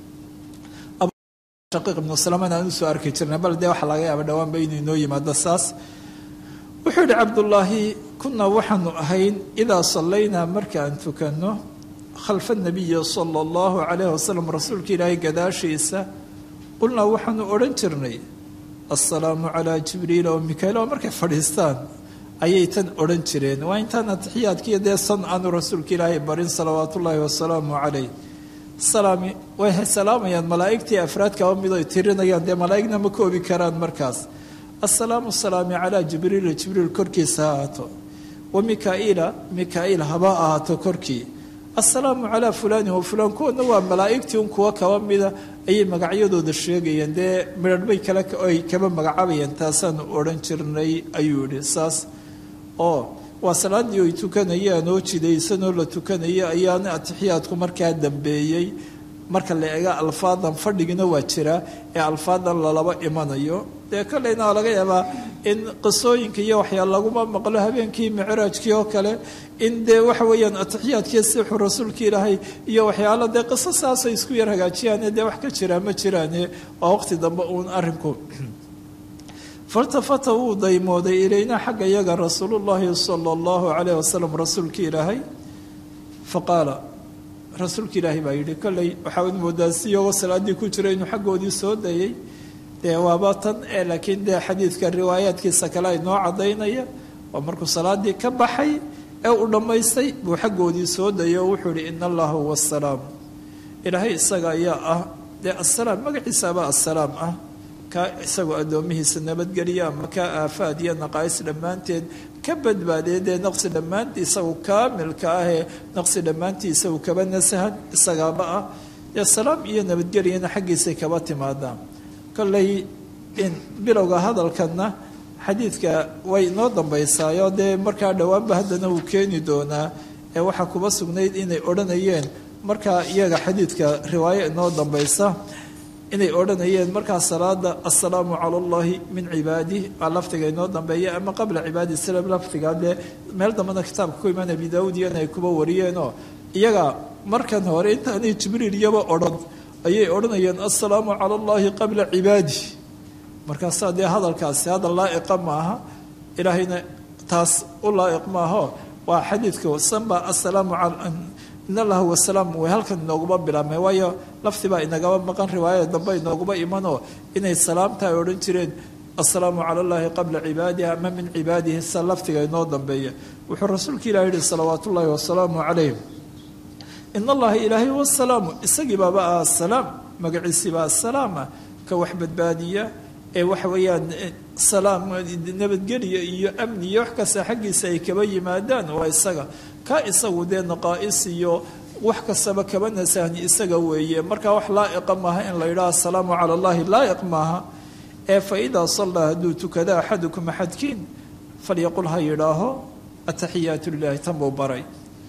shaqiiq ibnu salamana aan usoo arki jirnay bal dee waxaa laga yaaba dhawaanba inuu inoo yimaado saas wuxuu yihi cabdullaahi kunaa waxaanu ahayn idaa sallaynaa markaan tukanno khalfa nabiyi sala allahu calayh wasalam rasuulka ilaahay gadaashiisa qulnaa waxaanu odhan jirnay assalaamu calaa jibriila wa mikaail oo markay fadhiistaan ayay tan odhan jireen waa intaan atixiyaadkiiyo dee san aanu rasuulka ilaahay barin salawaatu ullaahi wasalaamu calayh salaami way salaamayaan malaa'igtii afraadkaba mid ay tirinayaan dee malaa'igna ma koobi karaan markaas assalaamu salaami calaa jibriila jibriil korkiisa ha ahaato wa mikaa'iila mikaa'iil haba ahaato korkii assalaamu calaa fulaanin wa fulaan kuwana waa malaa'igtii un kuwa kaba mida ayay magacyadooda sheegayeen dee midharhbay kale ay kaba magacaabayeen taasaanu odhan jirnay ayuu yihi saas oo waa salaaddii ay tukanayaan oo jidaysanoo la tukanaya ayaana atixiyaadku markaa dambeeyey marka la eega alfaadan fadhigina waa jiraa ee alfaadan lalaba imanayo dee kolleyna waa laga yaabaa in qisooyinka iyo waxyaa laguma maqlo habeenkii micraajkii oo kale in dee waxa weeyaan atixiyaadkii sixu rasuulka ilaahay iyo waxyaalo dee qiso saasay isku yar hagaajiyaane dee wax ka jiraa ma jiraane waa waqti dambe uun arrinku faltafata wuu daymooday ilaynaa xagga yaga rasuulullaahi sala allahu calayh wasalam rasuulkii ilaahay faqaala rasuulka ilaahay baa yidhi kolley waxaa ud moodaa si iyagoo salaaddii ku jira inuu xaggoodii soo dayay dee waaba tan ee laakiin dee xadiidka riwaayaadkiisa kale ay noo caddaynaya waa markuu salaaddii ka baxay ee uu dhammaystay buu xaggoodii soo dayay oo wuxuu yihi ina allaha huwa asalaam ilaahay isaga ayaa ah dee assalaam magaciisaabaa assalaam ah kaa isagoo addoomihiisa nabadgeliya ama kaa aafaad iyo naqaais dhammaanteed ka badbaadee dee naqsi dhammaantii isagu kaamilka ahee naqsi dhammaantii isagu kaba nasahan isagaaba ah dee salaam iyo nabadgelyana xaggiisay kaba timaadaan kolley in bilowga hadalkanna xadiidka way inoo dambaysaayo dee markaa dhowaanba haddana wuu keeni doonaa ee waxaa kuba sugnayd inay odhanayeen markaa iyaga xadiidka riwaayo inoo dambaysa inay odhanayeen markaa salaada assalaamu cala allahi min cibaadih aa lafdiga inoo dambeeya ama qabla cibaadi salam lafdiga dee meel dambana kitaabka ku imaan abi daawud iyana ay kuba wariyeenoo iyaga markan hore intaanay jibriil iyaba odhan ayay odhanayeen assalaamu cala allahi qabla cibaadih markaasaa dee hadalkaasi hadal laa'iqa maaha ilaahayna taas u laa'iq maaho waa xadiidka sanba assalaamu in allaha wasalaam way halkan inooguma bilaabmay waayo lafti baa inagaba maqan riwaayada dambe inooguma imanoo inay salaamta ay odhan jireen assalaamu cala allahi qabla cibaadihi ama min cibaadihi sa laftiga inoo dambeeya wuxuu rasuulka ilah yihi salawaat ullaahi wasalaamu calayh in allaha ilaahay wasalaamu isagii baaba ah asalaam magaciisii baa asalaama ka wax badbaadiya ee waxa weeyaan salaam nabadgelya iyo amni iyo wax kasta xaggiisa ay kaba yimaadaan waa isaga ka isagu dee naqaa'is iyo wax kastaba kaba nasahni isaga weeye markaa wax laa'iqa maaha in la yidhaha asalaamu cala allahi laa'iq maaha ee fa idaa sallaa hadduu tukada axadukum axadkiin falyaqul ha yidhaaho ataxiyaatu lilahi tan buu baray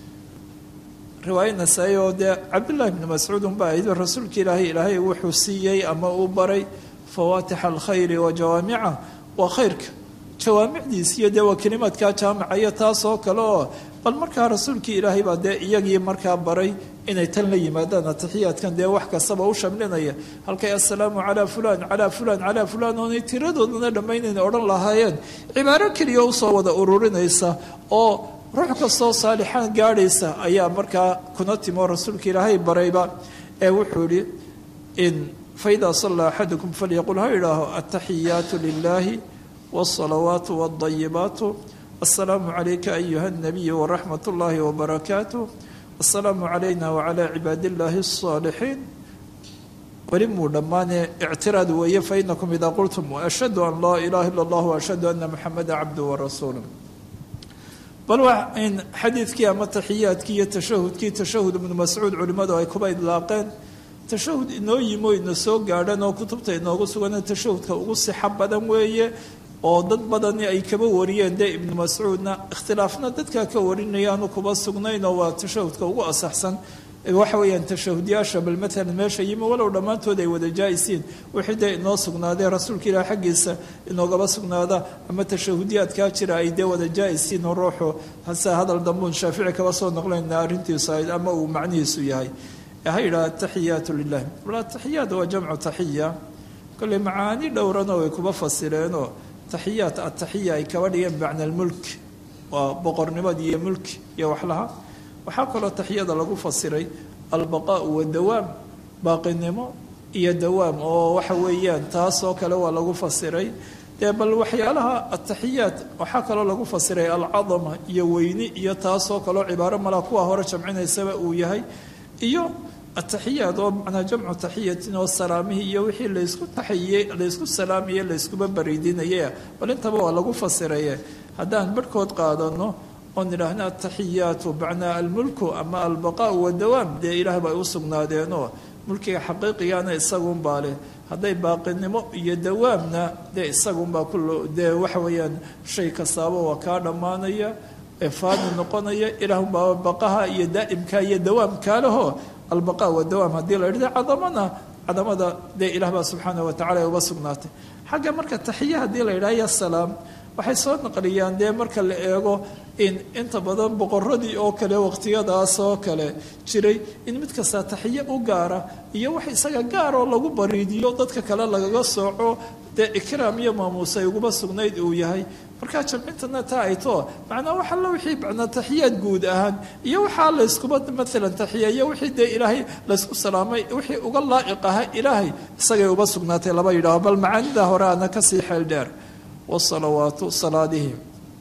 riwaaya nasaa-i oo dee cabdullahi bni mascuud unba ahayd rasuulka ilaahay ilaahay wuxuu siiyey ama uu baray fawaatixa alkhayri wa jawaamica waa khayrka jawaamicdiis iyo dee waa kelimaadkaa jaamica iyo taas oo kale oo bal markaa rasuulkii ilaahay baa dee iyagii markaa baray inay tan la yimaadaan atixiyaadkan dee wax kastaba u shamlinaya halkay assalaamu calaa fulaan calaa fulaan calaa fulaan oonay tiradoodana dhammaynayna odhan lahaayeen cibaaro keliya usoo wada ururinaysa oo ruux kastoo saalixaan gaadhaysa ayaa markaa kuna timo rasuulka ilaahay barayba ee wuxuu yihi in faida sallaa axadukum falyaqul ha idhaaho ataxiyaatu lilahi wاsalawaatu wاdayibaatu asalaamu calayka ayuha nabiyu waraxmat اllahi wbarakaatu asalaamu calayna wacalaa cibaadi illaahi الصaalixiin weli muu dhammaane ictiraad weeye fainakum idaa qultum ashhadu an laa ilaha ila اllah ashhadu ana muxameda cabdu warasuulu bal waa in xadiidkii ama taxiyaadkii iyo tashahudkii tashahud ibnu mascuud culimmadu ay kuba idlaaqeen tashahud inoo yimo ina soo gaadhan oo kutubta inoogu sugan tashahudka ugu sixa badan weeye oo dad badani ay kaba wariyeen dee ibnu mascuudna ikhtilaafna dadkaa ka warinayaanu kuba sugnayn oo waa tashahudka ugu asaxsan waxa weeyaan tashahudyaasha bal maalan meesha yimi walow dhammaantood ay wada jaa-isiin wixii dee inoo sugnaadee rasuulka ilaah xaggiisa inoogaba sugnaada ama tashahudyaadkaa jira ay dee wada jaa-isiin oo ruuxu hase hadal dambuun shaafici kaba soo noqlayna arrintiisu ahayd ama uu macnihiisu yahay ha yidhaha ataxiyaatu lilah bal ataxiyaat waa jamcu taxiya kolley macaani dhowrana way kuba fasireenoo taxiyaat ataxiya ay kaba dhigeen bimacna almulk waa boqornimadii iyo mulki iyo waxlaha waxaa kaloo taxiyada lagu fasiray albaqaau wadawaam baaqinimo iyo dawaam oo waxa weeyaan taasoo kale waa lagu fasiray dee bal waxyaalaha ataxiyaat waxaa kaloo lagu fasiray alcadama iyo weyni iyo taasoo kaleo cibaaro malaa kuwa hore jamcinaysaba uu yahay iyo ataxiyaat oo macnaa jamcu taxiyatin oo salaamihii iyo wixii laysku taxiyey laysku salaamaye layskuba bariidinaye bal intaba waa lagu fasiraye haddaan barhkood qaadano oon idhaahna ataxiyaatu macnaa almulku ama albaqaau wadawaam dee ilaah ba ay u sugnaadeenoo mulkiga xaqiiqigana isagunbaa leh hadday baaqinimo iyo dawaamna dee isagunbaa kul dee waxa weeyaan shay kastaaba waa kaa dhammaanaya ee faani noqonaya ilaahunbaa baqaha iyo daa'imka iyo dawaamkaa leho albaqa wadawaam haddii la idhahda cadamana cadamada dee ilaah baa subxaana wa tacala ay uba sugnaatay xagga marka taxiya haddii la yidhaha ya salaam waxay soo naqliyaan dee marka la eego in inta badan boqoradii oo kale waqtiyadaas oo kale jiray in mid kasta taxiye u gaara iyo wax isaga gaaroo lagu bariidiyo dadka kale lagaga sooco dee ikraam iyo maamuus ay uguma sugnayd uu yahay markaa jamcintana taa ay too macnaa wax alla wixii macnaa taxiyaad guud ahaan iyo waxaa layskuba maalan taxiyeeyo wixii dee ilaahay laysku salaamay wixii uga laa'iq aha ilaahay isagay uba sugnaatay laba yidhaaho bal macaanida hore ana kasii xeel dheer wasalawaatu salaadihii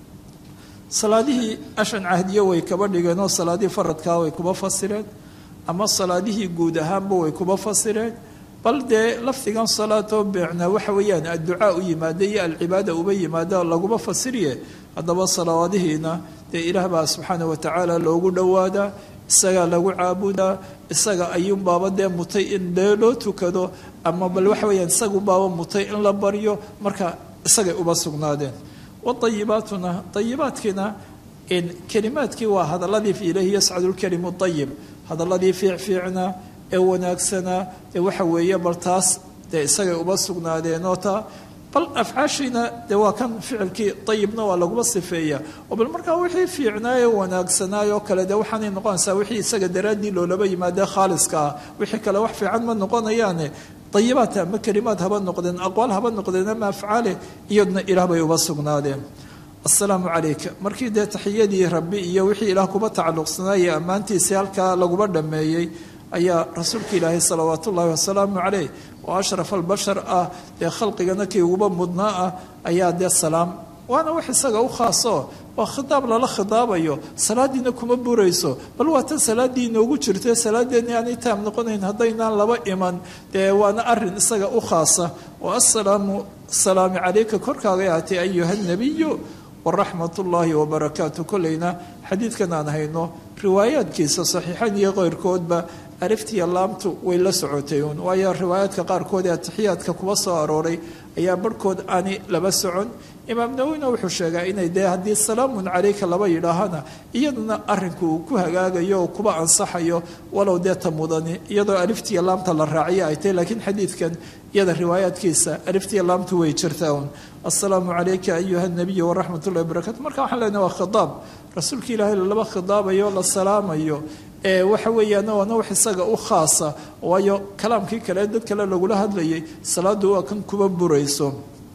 salaadihii ashan cahdiyo way kaba dhigeen oo salaadihii faradkaa way kuba fasireen ama salaadihii guud ahaanba way kuba fasireen bal dee lafdigan salaatoo beecna waxa weeyaan adducaa u yimaada iyo alcibaada uba yimaada laguma fasiriye haddaba salawaadihiina dee ilaah baa subxaana watacaala loogu dhowaadaa isagaa lagu caabudaa isaga ayuunbaaba dee mutay in dee loo tukado ama bal waxa weyaan isagunbaaba mutay in la baryo marka isagay uba sugnaadeen waayibaatuna ayibaadkiina kelimaadkii waa hadaladii ilayhi yascadu lkelimu ayib hadaladii fiicfiicna ee wanaagsanaa ee waxa weeye bal taas dee isagay uba sugnaadeenoo taa bal afcaashiina dee waa kan ficilkii ayibna waa laguma sifeeya oo bal markaa wixii fiicnaaye wanaagsanaayoo kale dee waxaanay noqonaysaa wixii isaga daraaddii loolaba yimaadee khaaliska ah wixii kale wax fiican ma noqonayaane ayibaat ama kelimaad haba noqdeen aqwaal haba noqdeen ama afcaale iyadna ilaah bay uba sugnaadeen assalaamu calayka markii dee taxiyadii rabbi iyo wixii ilaah kuba tacalluqsanaayey ammaantiisii halkaa laguba dhammeeyey ayaa rasuulka ilaahay salawaat ullaahi wasalaamu caleyh oo ashraf albashar ah dee khalqigana kii uguba mudnaa ah ayaa dee salaam waana wax isaga u khaaso waa khitaab lala khitaabayo salaadiina kuma burayso bal waa tan salaaddii inoogu jirta salaadeeni aanay taam noqonayn haddaynaan laba iman dee waana arin isaga u khaasa wa assalaamu salaami calayka korkaaga aatay ayuha nabiyu waraxmat ullaahi wabarakaatu kolleyna xadiidkan aan hayno riwaayaadkiisa saxiixan iyo keyrkoodba aliftiya laamtu way la socotay uun waayo riwaayaadka qaarkood ee atixiyaadka kuba soo arooray ayaa barhkood aani laba socon imaam nawowina wuxuu sheegaa inay dee haddii salaamun calayka laba yidhaahana iyaduna arinku uu ku hagaagayo oo kuba ansaxayo walow dee ta mudani iyadoo aliftiya laamta la raaciyo ay tahy laakiin xadiidkan iyada riwaayaadkiisa aliftiya laamtu way jirtaa un assalaamu calayka ayuha nabiyu waraxmat ullahi wabarakatu marka waxaan leenahay waa khitaab rasuulka ilaahay laba khitaabayo la salaamayo ee waxa weeyaan waana wax isaga u khaasa waayo kalaamkii kale dad kale lagula hadlayay salaadu waa kan kuba burayso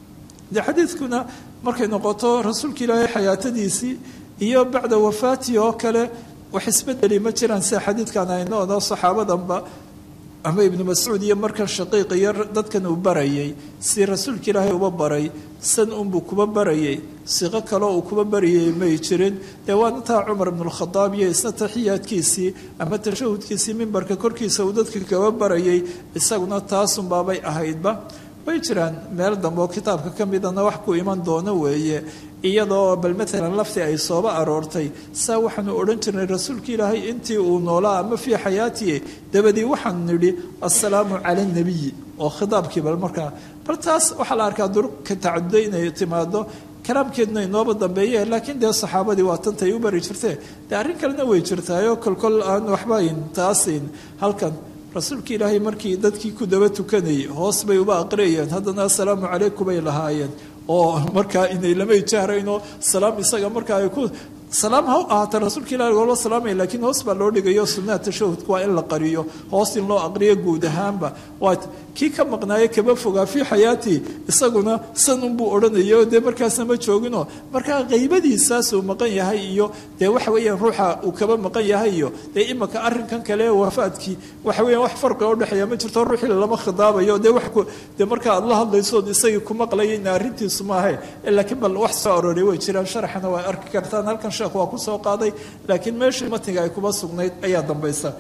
de xadiidkuna markay noqoto rasuulka ilaahay xayaatadiisii iyo bacda wafaatihi oo kale wax isbedeli ma jiraan sida xadiidkan aynoono saxaabadanba ama ibnu mascuud iyo markan shaqiiq iyo dadkan uu barayay si rasuulka ilaahay uba baray san unbuu kuba barayay siqo kaleo uu kuba barayay may jirin dee waana taa cumar ibnulkhadaab iyo isna taxiyaadkiisii ama tashahudkiisii mimbarka korkiisa uu dadka kaba barayay isaguna taasunbaabay ahaydba way jiraan meel dambe oo kitaabka ka midana wax ku iman doono weeye iyadoo bal maalan lafti ay sooba aroortay saa waxaanu odhan jirnay rasuulka ilaahay intii uu noolaa ama fii xayaatihi dabadii waxaanu nidhi assalaamu cala anabiyi oo khitaabkii bal markaa bal taas waxaa la arkaa durka tacaduday inay timaado kalaamkeeduna inooba dambeeye laakiin dee saxaabadii waa tantay u bari jirtee dee arrin kalena way jirtaayoo kolkol aan waxbayn taasin halkan rasuulka ilaahay markii dadkii ku daba tukanayay hoos bay uba aqriyayeen haddana assalaamu calaykum bay lahaayeen oo markaa inay lamay jahraynoo salaam isaga markaa ay ku salaam ha ahaata rasuulka ilahi loola salaamaya lakiin hoos baa loo dhigayo sunnaha tashahudka waa in la qariyo hoos in loo aqriyo guud ahaanba waa kii ka maqnaaye kaba fogaa fii xayaatii isaguna san unbuu odhanayo dee markaasna ma joogino markaa qaybadiisaasuu maqan yahay iyo dee waxa weeyaan ruuxa uu kaba maqan yahay iyo dee imaka arrinkan kale wafaadkii waxa weeyaan wax farqiga udhexeeya ma jirto ruuxii lama khidaabayo dee wax dee markaa aad la hadlaysood isagii ku maqlayayna arrintiisu maahe laakiin bal wax soo aroray way jiraan sharaxana waa arki kartaan halkan sheekh waa ku soo qaaday laakiin meeshii matniga ay kuba sugnayd ayaa dambaysa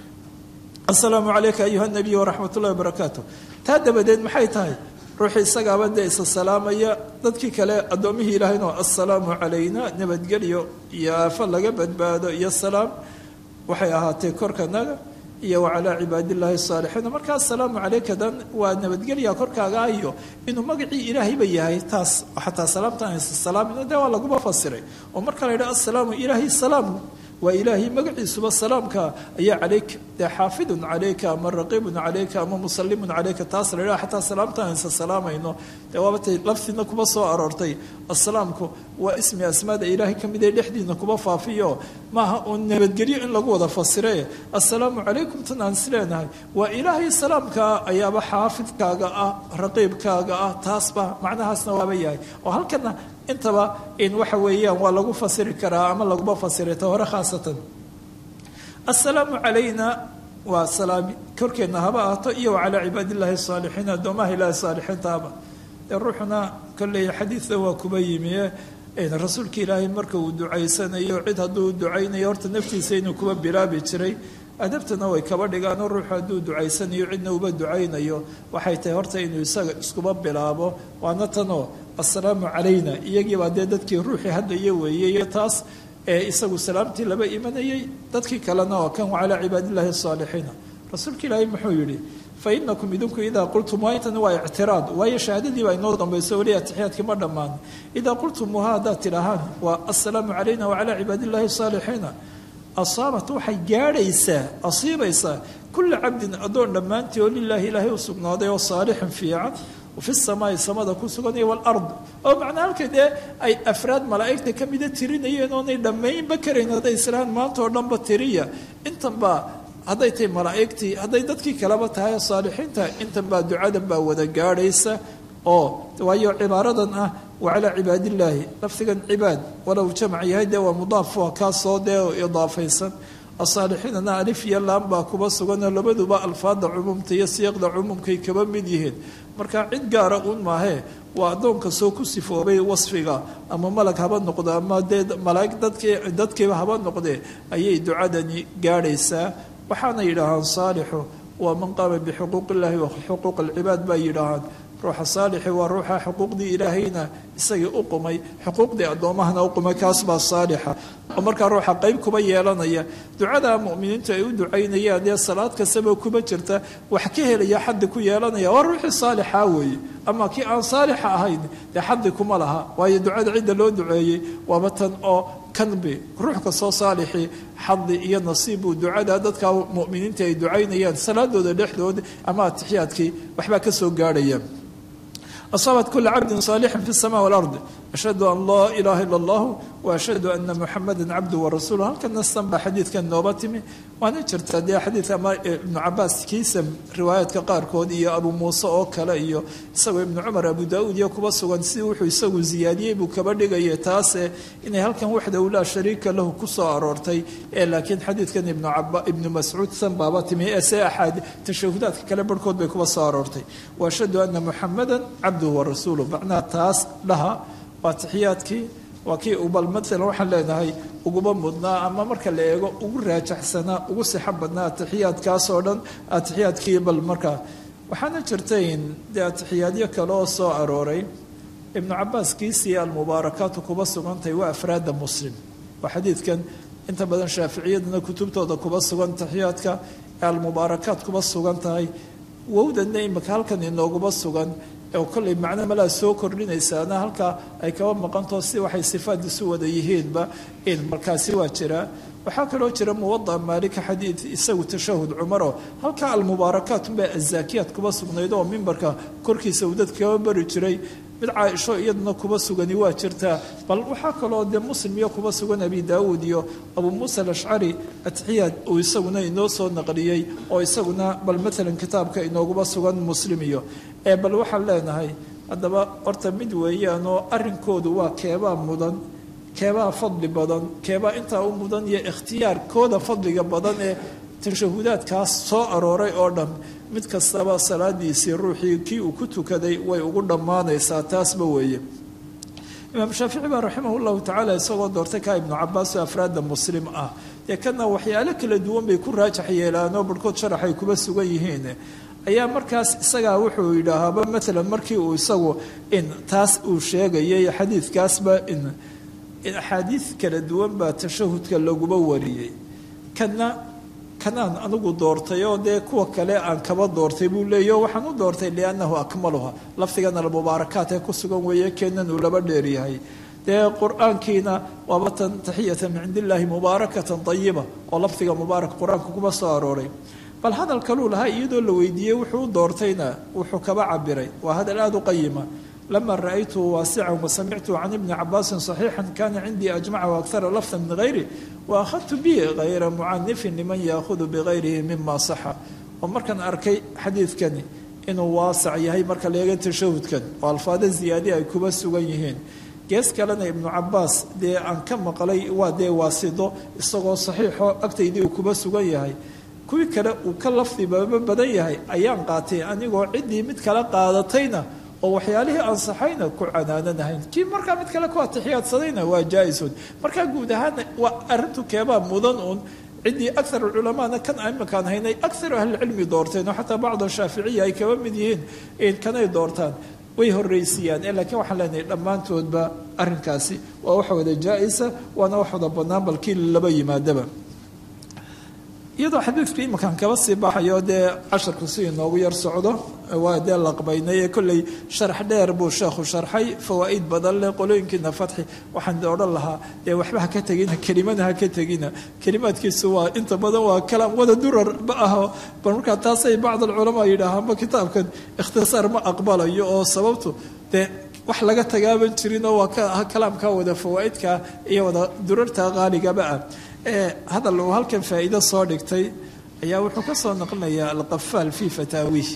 assalaamu calayka ayuha nabiy waraxmat ullahi wabarakaatu taa dabadeed maxay tahay ruuxii isagaaba dee isa salaamaya dadkii kale addoomihii ilaahayno assalaamu calayna nabadgelyo iyo aafo laga badbaado iyo salaam waxay ahaatee korkanaga iyo wacalaa cibaadillaahi saalixiina markaa assalaamu calayka dan waa nabadgelya korkaaga iyo inuu magacii ilaahayba yahay taas xataa salaamtan haysa salaamina dee waa laguma fasiray oo marka la yidhaha assalaamu ilaahay salaam waa ilaahay magaciisuba salaamka ayaa calayka dee xaafidun calayka ama raqiibun calayka ama musalimun calayka taas la yidhaha xataa salaamtaan isa salaamayno dee waabatay laftiina kuba soo aroortay asalaamku waa ismi asmaada ilaahay ka mid ee dhexdiina kuba faafiyo maaha uun nabadgelyo in lagu wada fasire assalaamu calaykum tan aan is leenahay waa ilaahay salaamkaa ayaaba xaafidkaaga ah raqiibkaaga ah taasba macnahaasna waaba yahay oo halkana intaba in waxa weeyaan waa lagu fasiri karaa ama laguma fasira ta hore khaasatan assalaamu calayna waa salaami korkeenna haba ahaato iyo wa calaa cibaadillaahi asaalixiin addoomaha ilaahi saalixiintaaba dee ruuxuna kolley xadiidda waa kuba yimi rasuulka ilaahay marka uu ducaysanayo cid hadduu ducaynayo horta naftiisa inuu kuba bilaabi jiray adabtana way kaba dhigaanoo ruuxu hadduu ducaysanayo cidna uba ducaynayo waxay tahay horta inuu isaga iskuba bilaabo waana tanoo assalaamu calayna iyagiibaa dee dadkii ruuxii hadlaya weeyey taas ee isagu salaamtii laba imanayay dadkii kalena oo kan calaa cibaadillaahi asaalixiina rasuulka ilaahay muxuu yidhi fa inakum idinku idaa qultum waa intan waa ictiraad waayo shahaadadii baa inoo dambayso weli atixiyaadkii ma dhammaan idaa qultumuuha haddaad tidhaahaan waa assalaamu calayna wacalaa cibaadillaahi asaalixiina asaabat waxay gaadhaysaa asiibaysaa kulla cabdin addoon dhammaantii oo lilaahi ilaahay u sugnaaday oo saalixin fiican fi samaai samada ku sugan iyo walard oo macnaa halka dee ay afraad malaa'igta ka mida tirinayeen oonay dhammaynba karayn hadday islaan maanta oo dhanba tiriya intanba hadday tahay malaa'igtii hadday dadkii kaleba tahay saalixiinta intan baa ducadan baa wada gaadhaysa oo waayo cibaaradan ah wa calaa cibaadillaahi lafdigan cibaad walow jamac yahay dee waa mudaaf waa kaasoo dee idaafaysan asaalixiinana alif iyo laan baa kuba suganoo labaduba alfaada cumuumta iyo siiqda cumuumkay kaba mid yihiin marka cid gaara uun maahee waa addoonka soo ku sifoobay wasfiga ama malag haba noqdo ama dee malaa'ig dadkii dadkiiba haba noqdee ayay ducadani gaadhaysaa waxaana yidhaahaan saalixu waa man qaama bixuquuq illaahi wa xuquuq alcibaad baa yidhaahaan ruuxa saalixi waa ruuxa xuquuqdii ilaahayna isagii u qumay xuquuqdii addoomahana u qumay kaas baa saalixa oo markaa ruuxa qayb kuba yeelanaya ducada mu'miniintu ay u ducaynayaan dee salaad kastaba kuba jirta wax ka helaya xaddi ku yeelanaya waa ruuxii saalixa weeye ama kii aan saalixa ahayn dee xaddi kuma laha waayo ducada cidda loo duceeyey waaba tan oo kanbi ruux kastoo saalixii xadi iyo nasiib uu ducada dadka mu'miniinta ay ducaynayaan salaadooda dhexdooda ama atixiyaadkii waxbaa ka soo gaadhaya asaabat kula cabdin saalixin fi sama walard ashhadu an laa ilaaha ila allahu wa ashhadu ana muxamada cabdu warasuulu halkan nastan baa xadiidkan nooba timi waana jirtaa dee xadiidka ama ibnu cabaas kiisa riwaayaadka qaarkood iyo abu muuse oo kale iyo isagoo ibnu cumar abu daauud iyo kuba sugan si wuxuu isagu ziyaadiyey buu kaba dhigaya taase inay halkan waxdahu laa shariika lahu ku soo aroortay ee laakiin xadiidkan ibnu mascuud san baaba timi ee se axaad tashahudaadka kale barhkood bay kuba soo aroortay wa ashhadu ana muxamada cabduhu warasuuluh macnaha taas dhaha waa tixiyaadkii waa kii ubal maalan waxaan leenahay uguba mudnaa ama marka la eego ugu raajaxsanaa ugu sixo badnaa atixiyaadkaas oo dhan atixiyaadkii bal markaa waxaana jirtayn dee atixiyaadyo kale oo soo arooray ibnu cabaas kiisii almubaarakaatu kuba sugantahay waa afraada muslim waa xadiidkan inta badan shaaficiyadana kutubtooda kuba sugan taxiyaadka ee almubaarakaat kuba sugan tahay wowdana imika halkan inooguma sugan oo kollay macno malaa soo kordhinaysaana halkaa ay kaba maqantao si waxay sifaad isu wada yihiinba in markaasi waa jiraa waxaa kaloo jira muwada maalika xadiid isagu tashahud cumaro halkaa almubaarakaat unbaa azaakiyaad kuba sugnayd oo mimbarka korkiisa uu dadka kaba bari jiray mid caaisho iyaduna kuba sugani waa jirtaa bal waxaa kaloo dee muslim iyo kuba sugan abi daawuud iyo abu muusa alashcari atixiyaad uu isaguna inoo soo naqliyey oo isaguna bal maalan kitaabka inooguba sugan muslim iyo ee bal waxaan leenahay haddaba horta mid weeyaanoo arrinkoodu waa keebaa mudan keebaa fadli badan keebaa intaa u mudan iyo ikhtiyaarkooda fadliga badan ee tashahudaadkaas soo arooray oo dhan mid kastaba salaadiisii ruuxii kii uu ku tukaday way ugu dhammaanaysaa taasba weeye imaam shaafici baa raximah llahu tacaala isagoo doortay kaa ibnu cabaas oo afraadda muslim ah dee kana waxyaalo kala duwan bay ku raajax yeelaanoo barhkood sharax ay kuba sugan yihiin ayaa markaas isagaa wuxuu yidhaahaaba maalan markii uu isagu in taas uu sheegayay xadiidkaasba in axaadiid kala duwan baa tashahudka laguba wariyey kana kanaan anigu doortay oo dee kuwa kale aan kaba doortay buu leeya o waxaan u doortay liannahu akmaluha lafdigan almubaarakaat ee ku sugan weeye keenan uu laba dheeryahay dee qur-aankiina waaba tan taxiyatan min cindi illaahi mubaarakatan ayiba oo lafdiga mubaarak qur-aanka kuma soo arooray bal hadal kaluu lahaa iyadoo la weydiiyey wuxuu u doortayna wuxuu kaba cabiray waa hadal aada u qayima lama ra'aytuhu waasican wasamictuhu can ibni cabaasin saxiixan kana cindii ajmaca waakara lafda min hayri waakhadtu bihi hayra mucanifin liman yaahudu bigayrihi mima saxa oo markaan arkay xadiidkani inuu waasac yahay marka leega tashahudkan oo alfaado ziyaadi ay kuba sugan yihiin gees kalena ibnu cabaas dee aan ka maqlay waa dee waasido isagoo saxiixo agtaydii uu kuba sugan yahay kuwii kale uu ka lafdibaba badan yahay ayaan qaatay anigoo ciddii mid kale qaadatayna oo waxyaalihii ansaxayna ku canaananahayn kii markaa mid kale ku atixiyaadsadayna waa jaa-isun markaa guud ahaana waa arrintu keebaa mudan uun ciddii aar culamaana kan imakaan haynay aar ahlicilmi doorteen oo xataa bacd shaaficiya ay kaba mid yihiin kanay doortaan way horreysiiyaan laakiin waxaan leenahay dhammaantoodba arrinkaasi waa wax wada jaa-isa waana wax wada bannaan balkii laba yimaadaba iyadoo xadiidku imakaan kaba sii baxayo dee casharku si inoogu yar socdo waa dee laqbaynay ee kolley sharax dheer buu sheekhu sharxay fawaa'id badan leh qolooyinkiina fatxi waxaan odhan lahaa dee waxba ha ka tegina kelimana ha ka tegina kelimaadkiisu waa inta badan waa kalaam wada durar ma aho bal markaa taasay bacd alculamaa yidhaahaanba kitaabkan ikhtisaar ma aqbalayo oo sababtu dee wax laga tagaaban jirinoo waa kalaamka wada fawaa'idka iyo wada durarta qaaligaba ah hadal uu halkan faa'iido soo dhigtay ayaa wuxuu ka soo naqlinayaa alqafaal fii fataawiih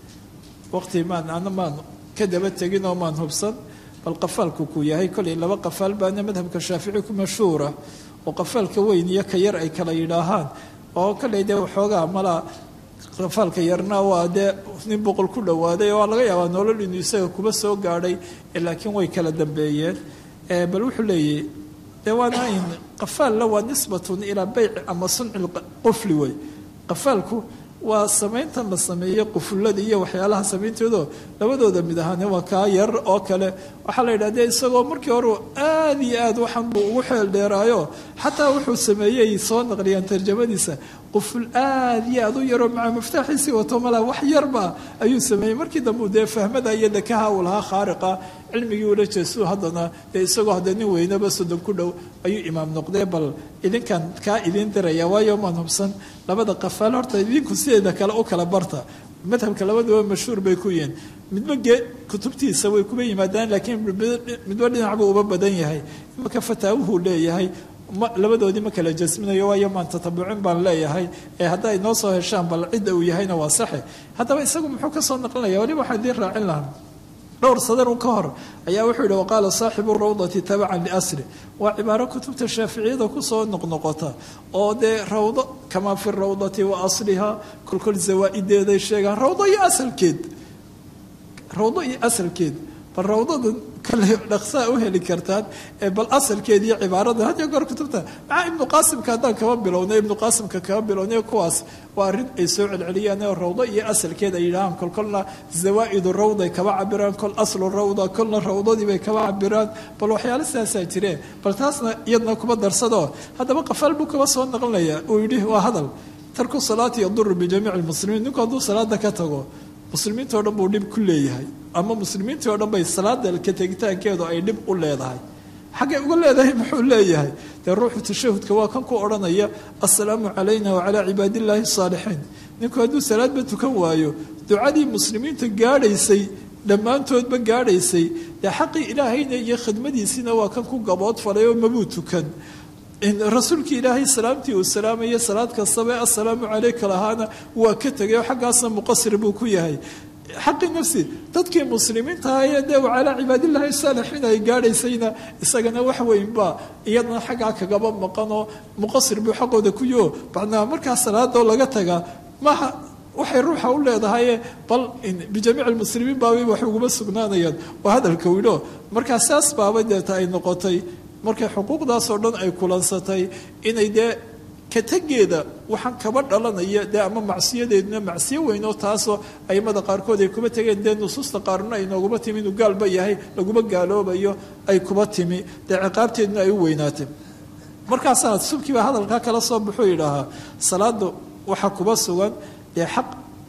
waqti maan ana maan ka daba tegin oo maan hubsan bal qafaalku ku yahay kollay laba qafaal baana madhabka shaafici ku mashhuura oo qafaalka weyn iyo ka yar ay kala yidhaahaan oo kollay dee waxoogaa malaa qafaalka yarna waa dee nin boqol ku dhowaaday oo laga yaabaa nolol inuu isaga kuba soo gaadhay laakiin way kala dambeeyeen bal wuxuu leeyahy de waana in qafaalla waa nisbatun ilaa beyc ama sunci qufli wey qafaalku waa samayntan la sameeyey qufullada iyo waxyaalaha samayntoodoo labadooda mid ahaane waa kaa yar oo kale waxaa la yidhah de isagoo markii hore aada iyo aad waxaan buu ugu xeel dheeraayo xataa wuxuu sameeyey soo naqliyaan tarjamadiisa quful aada iyo aad u yaroo maca maftaaxiisii wato malaa wax yarba ayuu sameeyey markii dambe dee fahmada iyo dekaha uu lahaa khaariqa cilmigii ula jeesu haddana dee isagoo hadda nin weynaba soddon ku dhow ayuu imaam noqdee bal idinkan kaa idiin diraya waayo maan hubsan labada qafaal horta idinku sideeda kale u kala barta madhabka labaduba mashhuur bay ku yihiin midba gee kutubtiisa way kuba yimaadaan laakiin midba dhinac buu uba badan yahay imaka fataawuhuu leeyahay labadoodii ma kala jasminayo waayo maan tatabucin baan leeyahay ee hadda ay noo soo heshaan bal cidda uu yahayna waa saxe haddaba isagu muxuu ka soo naqlinaya waliba waxaa idiin raacin lahaa dhowr sadarun ka hor ayaa wuxuu yihi waqaala saaxibu rawdati tabacan liasri waa cibaaro kutubta shaaficiyada kusoo noqnoqota oo dee rawdo kamaa fi rawdati wa asliha kolkol zawaa-ideeday sheegaan rawdo iyo asalkeed rawdo iyo asalkeed bal rawdada kale dhaqsaa u heli kartaan bal asalkeed iyo cibaarada had iyo goor kutubta maxaa ibnu qaasimka haddaan kaba bilownay ibnu qaasimka kaba bilownay kuwaas waa arrin ay soo celceliyaan oo rawdo iyo asalkeed ay yidhahaan kol kolna zawaa'idu rawday kaba cabiraan kol aslu rawda kolna rawdadii bay kaba cabiraan bal waxyaalo sidaasaa jireen bal taasna iyadna kuma darsado haddaba qafaal buu kaba soo naqlinaya uu yidhi waa hadal tarku salaati yaduru bijamiici lmuslimiin ninku hadduu salaada ka tago muslimiinta o dhan buu dhib ku leeyahay ama muslimiintii o dhan bay salaada ka tegitaankeedu ay dhib u leedahay xaggay uga leedahay muxuu leeyahay dee ruuxu tashahudka waa kan ku odhanaya assalaamu calayna wacalaa cibaadillaahi asaalixiin ninku hadduu salaadba tukan waayo ducadii muslimiinta gaadhaysay dhammaantoodba gaadhaysay dee xaqii ilaahayna iyo khidmadiisiina waa kan ku gabood falay oo mabuu tukan rasuulkii ilaahay salaamtii uu salaamaya salaad kastaba assalaamu calayka lahaana waa ka tegay oo xaggaasna muqasir buu ku yahay xaqi nafsi dadkii muslimiinta ahaye dee calaa cibaadillahi saalixiin ay gaadhaysayna isagana wax weynba iyadana xaggaa kagaba maqanoo muqasir buu xaqooda ku yaho bacnaa markaa salaadoo laga tagaa maha waxay ruuxa u leedahaye bal bijamiic lmuslimiin baabay wax uguma sugnaanayaan waa hadalka widho markaa saas baaba deeta ay noqotay markay xuquuqdaasoo dhan ay kulansatay inay dee ka tegeeda waxaan kaba dhalanaya dee ama macsiyadeeduna macsiyo weynoo taasoo aimada qaarkood ay kuba tegeen dee nusuusta qaarna ay nooguma timi inuu gaalba yahay laguma gaaloobayo ay kuba timi dee ciqaabteeduna ay u weynaatay markaasaa subkiiba hadalkaa kala soo baxuu yidhaahaa salaadu waxaa kuba sugan dee xaq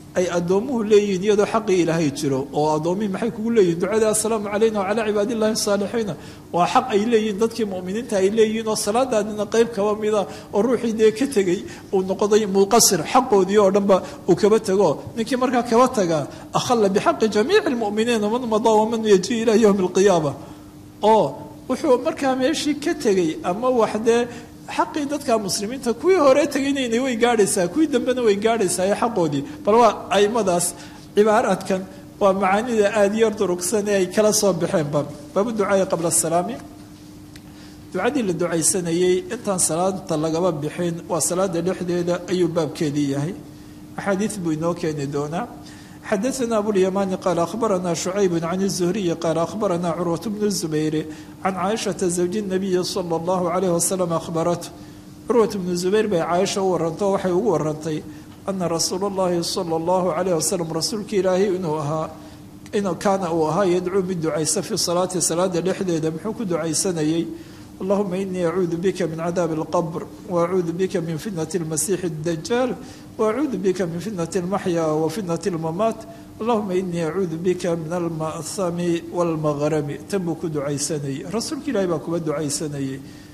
ay addoomuhu leeyihiin iyadoo xaqii ilaahay jiro oo addoommihii maxay kugu leeyihin ducada assalaamu calayna wacalaa cibaadillahi saalixiina waa xaq ay leeyihiin dadkii mu'miniinta ay leeyihiin oo salaadaadina qayb kaba mida oo ruuxii dee ka tegey uu noqday muqasir xaqoodii oo dhanba uu kaba tego ninkii markaa kaba tagaa akhalla bixaqi jamiici lmu'miniina man madaa waman yaji ilaa yowmi alqiyaama oo wuxuu markaa meeshii ka tegey ama wax dee xaqii dadka muslimiinta kuwii hore tegaynayna way gaadhaysaa kuwii dambena way gaadhaysaa ee xaqoodii bal waa aimadaas cibaaraadkan waa macaanida aada yar durugsan ee ay kala soo baxeenba baabu ducaai qabla asalaami ducadii la ducaysanayey intaan salaada lagaba bixin waa salaada dhexdeeda ayuu baabkeedii yahay axaadiid buu inoo keeni doonaa xadaثna abulيamani qaal akhbarana شhucayb can الزhriyi qaal akhbarana curwaة bn الزubayr can caaishaةa zawji الnabiyi slى اllahu عalayh waslm ahbarat curwaة bnu zubayr bay caaisha u warantao waxay ugu warantay ana rasuul اllahi slى اllahu عalayh waslm rasuulka ilaahay inuu ahaa kaana uu ahaa yadcuu mid ducaysa fii salaati salaada dhexdeeda muxuu ku ducaysanayey allahuma inii acuudu bika min cadaabi اlqbr waacuudu bika min fitnati اlmasiixi اdajaal waacuudu bika min fitnati اlmaxya wa fitnati اlmamaat allahuma inii acuudu bika min alma'hami wاlmaqrami tan buu ku ducaysanayey rasuulka ilaahay baa kuba ducaysanayey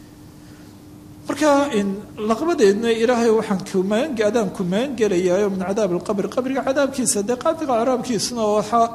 marka laqbadeedna ilaahay waxaan kumaan adaan kumaan gelayaayo min cadaab اlqabr qabriga cadaabkiisa dee qabriga caraabkiisuna waxaa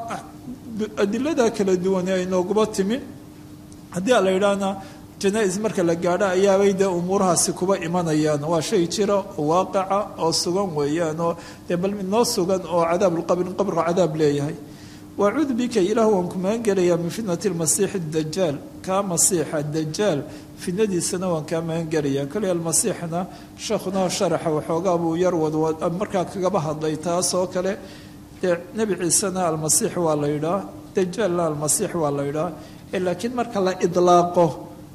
adilada kala duwane ay nooguba timi haddii a la yidhaahna janaa-is marka la gaadho ayaabay dee umuurahaasi kuba imanayaan waa shay jira oo waaqica oo sugan weeyaan oo dee bal mid noo sugan oo cadaabulqabri qabriga cadaab leeyahay waacuudu bika ilaah waan ku magan gelayaa min fitnati lmasiixi dajaal kaa masiixa dajaal fitnadiisana waan kaa magan gelayaa koley almasiixna sheekhuna sharaxa waxoogaa buu yar wadwad markaa kagaba hadlay taas oo kale dee nebi ciisena almasiix waa la yidhaah dajaalna almasiix waa la yidhaah laakiin marka la idlaaqo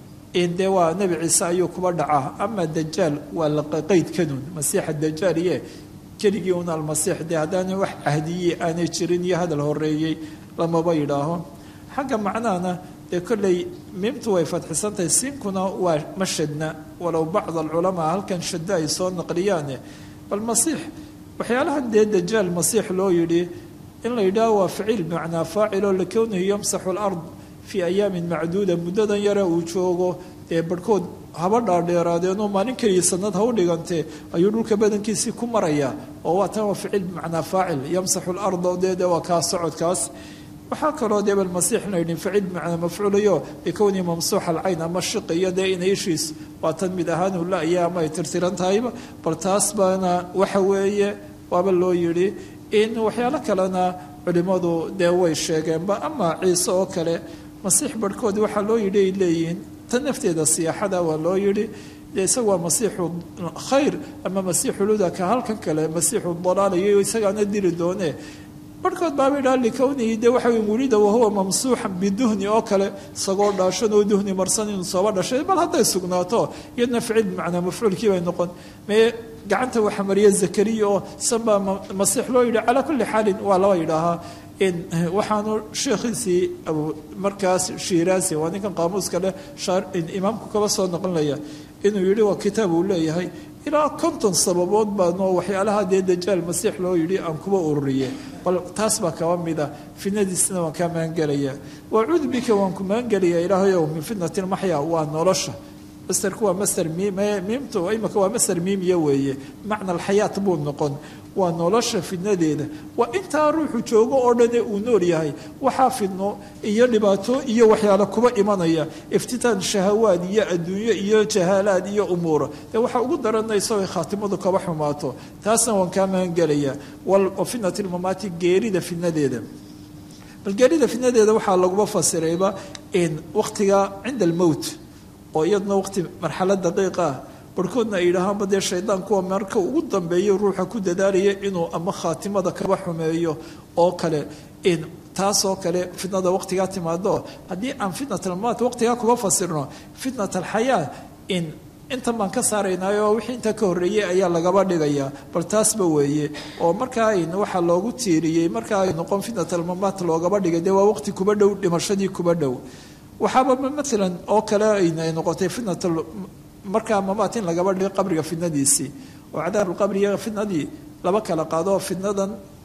dee waa nebi ciise ayuu kuba dhacaa ama dajaal waa la qeydkanun masiixa dajaal iye keligii un almasiix dee haddaana wax cahdiyey aanay jirin iyo hadal horeeyey lamaba yidhaaho xagga macnahana dee kolley miimtu way fadxisantahay siinkuna waa ma shadna walow bacd alculamaa halkan shaddo ay soo naqliyaane bal masiix waxyaalahan dee dajaal masiix loo yidhi in la yidhaaho waa ficiil bimacnaa faaciloo likownihi yamsaxu lard fii ayaamin macduuda muddadan yare uu joogo dee barhkood haba dhaadheeraadeenoo maalin keliya sanad ha u dhigantee ayuu dhulka badankiisii ku marayaa oo waa tan waa ficil bimacnaa faacil yamsaxu larda dee waa kaa socodkaas waxaa kaloo dee balmasiix la yidhi ficil bimacnaa mafcuulayo bikownihi mamsuuxa alcayn ama shiqi iyo dee ina ishiis waa tan mid ahaan hula-iya ama ay tirtiran tahayba bal taas baana waxa weeye waaba loo yidhi in waxyaalo kalena culimmadu dee way sheegeenba ama ciise oo kale masiix barhkood waxaa loo yidhi ay leeyihiin tan nafteeda siyaaxada waa loo yidhi dee isaga waa masiixu khayr ama masiixu luda ka halkan kale masiixu dalaalayo isagaana diri doone barhkood baaba idhaha likownihi dee waxa wulida wahuwa mamsuuxan biduhni oo kale isagoo dhaashan oo duhni marsan inuu sooba dhashay bal hadday sugnaato iyadna ficil bimacnaa mafcuulkii bay noqon mee gacanta waxa mariya zakariya oo sanbaa masiix loo yidhi calaa kulli xaalin waa laba yidhaahaa waxaanu sheekhiisii markaas shiiraasi waa ninkan qaamuuska leh imaamku kaba soo noqonaya inuu yidhi waa kitaab uu leeyahay ilaa konton sababood baanoo waxyaalaha dee dajaal masiix loo yidhi aan kuba ururiye bal taas baa kaba mida fitnadiisna waan kaa magangelaya wacuudu bika waan ku magangelaya ilaahayow min fitnati lmaxya waa nolosha masterku waa master miimtu imika waa master miimiya weeye macna alxayaat buu noqon waa nolosha fidnadeeda waa intaa ruuxu joogo oo dhane uu nool yahay waxaa fidno iyo dhibaato iyo waxyaale kuba imanaya iftitaan shahawaad iyo adduunyo iyo jahaalaad iyo umuura dee waxaa ugu daranaysa ay khaatimadu kaba xumaato taasna waan kaa magangelaya wa fitnati lmamaati geerida fidnadeeda bal geerida fidnadeeda waxaa laguma fasirayba in wakhtiga cinda almowt oo iyaduna waqti marxalad daqiiq ah barhkoodna ay yidhaahaanba dee shaydaan kuwa marka ugu dambeeyo ruuxa ku dadaalaya inuu ama khaatimada kaba xumeeyo oo kale in taasoo kale fitnada waqtigaa timaado haddii aan fitnat almaat waqtigaa kuba fasirno fitnat alxayaa in intan baan ka saaraynaayo wixii intaa ka horreeyey ayaa lagaba dhigayaa bal taasba weeye oo markaa in waxaa loogu tiiriyey markaa ay noqon fitnat almamaat loogaba dhigay dee waa waqti kuba dhow dhimashadii kuba dhow waxaaba maalan oo kale ay noqotay fitnat markaa mamaat in lagaba dhigo qabriga fitnadiisii oo cadaabulqabri iyo fitnadii laba kala qaado fitnadan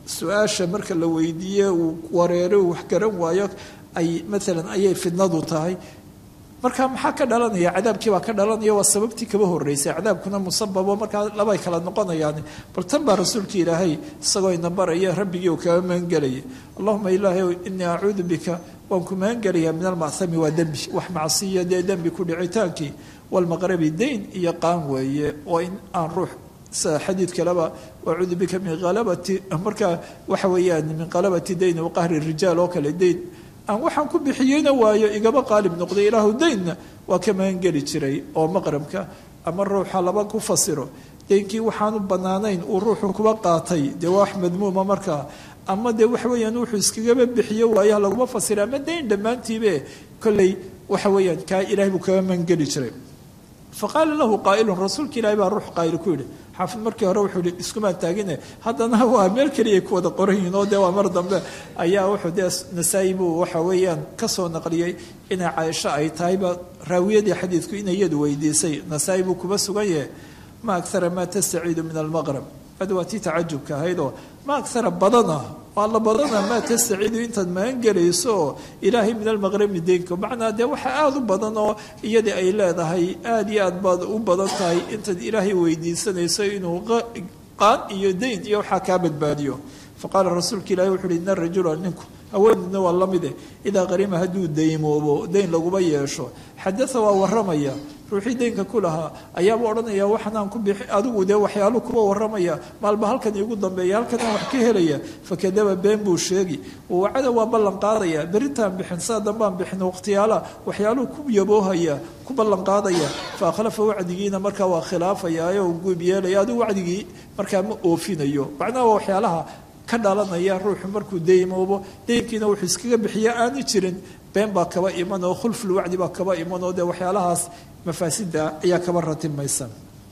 su-aasha marka la weydiiye uu wareero uu wax garan waayo ay maalan ayay fidnadu tahay marka maxaa ka dhalanaya cadaabkii baa ka dhalanaya waa sababtii kaba horeysay cadaabkuna musababo markaa labay kala noqonayaan bal tan baa rasuulka ilaahay isagoo ina baraya rabbigii uu kaga magangelayay allahuma ilaahay inii acuudu bika waan ku magangelayaa min almacami waa dembi wax macsiya dee dembi ku dhicitaankii walmaqrabi dayn iyo qaan weeye oo in aan ruux sida xadiid kaleba acuudu bika min alabati marka waxa weeyaan min qalabati dayn waqahri rijaal oo kale dayn aan waxaan ku bixiyeyna waayo igaba qaalib noqday ilaahu daynna waa ka magangeli jiray oo maqrabka ama ruuxa laba ku fasiro daynkii waxaanu bannaanayn uu ruuxu kuba qaatay dee waa wax madmuuma markaa ama dee waxa weeyaan wuxuu iskagaba bixiyo waayaha laguma fasira ama dayn dhammaantiibe kolley waxa weeyaan kaa ilahay buu kaga magangeli jiray faqaala lahu qaa'ilun rasuulka ilaahi baa ruux qaa'il ku yidhi xaafid markii hore wuxuu yihi iskumaan taagine haddana waa meel keliya ku wada qoran yihiin oo dee waa mar dambe ayaa wuxuu dee nasaa-i buu waxa weeyaan ka soo naqliyey inay caaisho ay tahayba raawiyadii xadiidku inay iyadu weydiisay nasaa-i buu kuba sugan yahay ma akara maa tastaciidu min almaqrab ad waa tii tacajubka ahaydoo ma akara badana waa la badana maa tastaciidu intaad magangelayso oo ilaahay min almaqrabi deynka macnaa dee waxa aada u badan oo iyadii ay leedahay aada iyo aad baad u badan tahay intaad ilaahay weydiisanayso inuu qaan iyo dayn iyo waxaa kaa badbaadiyo faqaala rasuulka ilahi wuxu uhi ina rajula ninku haweenidna waa la mide idaa qarima hadduu daymoobo dayn laguma yeesho xadaa waa waramaya ruuxii daynka ku lahaa ayaaba odhanaya waxanaan ku bixi adigu dee waxyaalu kuba waramaya maalba halkan iigu dambeeya halkanaan wax ka helaya fakadaba been buu sheegi wacada waa ballan qaadaya berintaan bixin saa dambaan bixin waqtiyaala waxyaaluhu ku yaboohaya ku ballan qaadaya fa akhlafa wacdigiina markaa waa khilaafaya oo guub yeelaya adigu wacdigii markaa ma oofinayo macnaha waa waxyaalaha ka dhalanaya ruuxu markuu daymoobo daynkiina wuxuu iskaga bixiya aani jirin been baa kaba iman oo khulfulwacdi baa kaba iman oo dee waxyaalahaas mafaasida ayaa kaba ratimaysa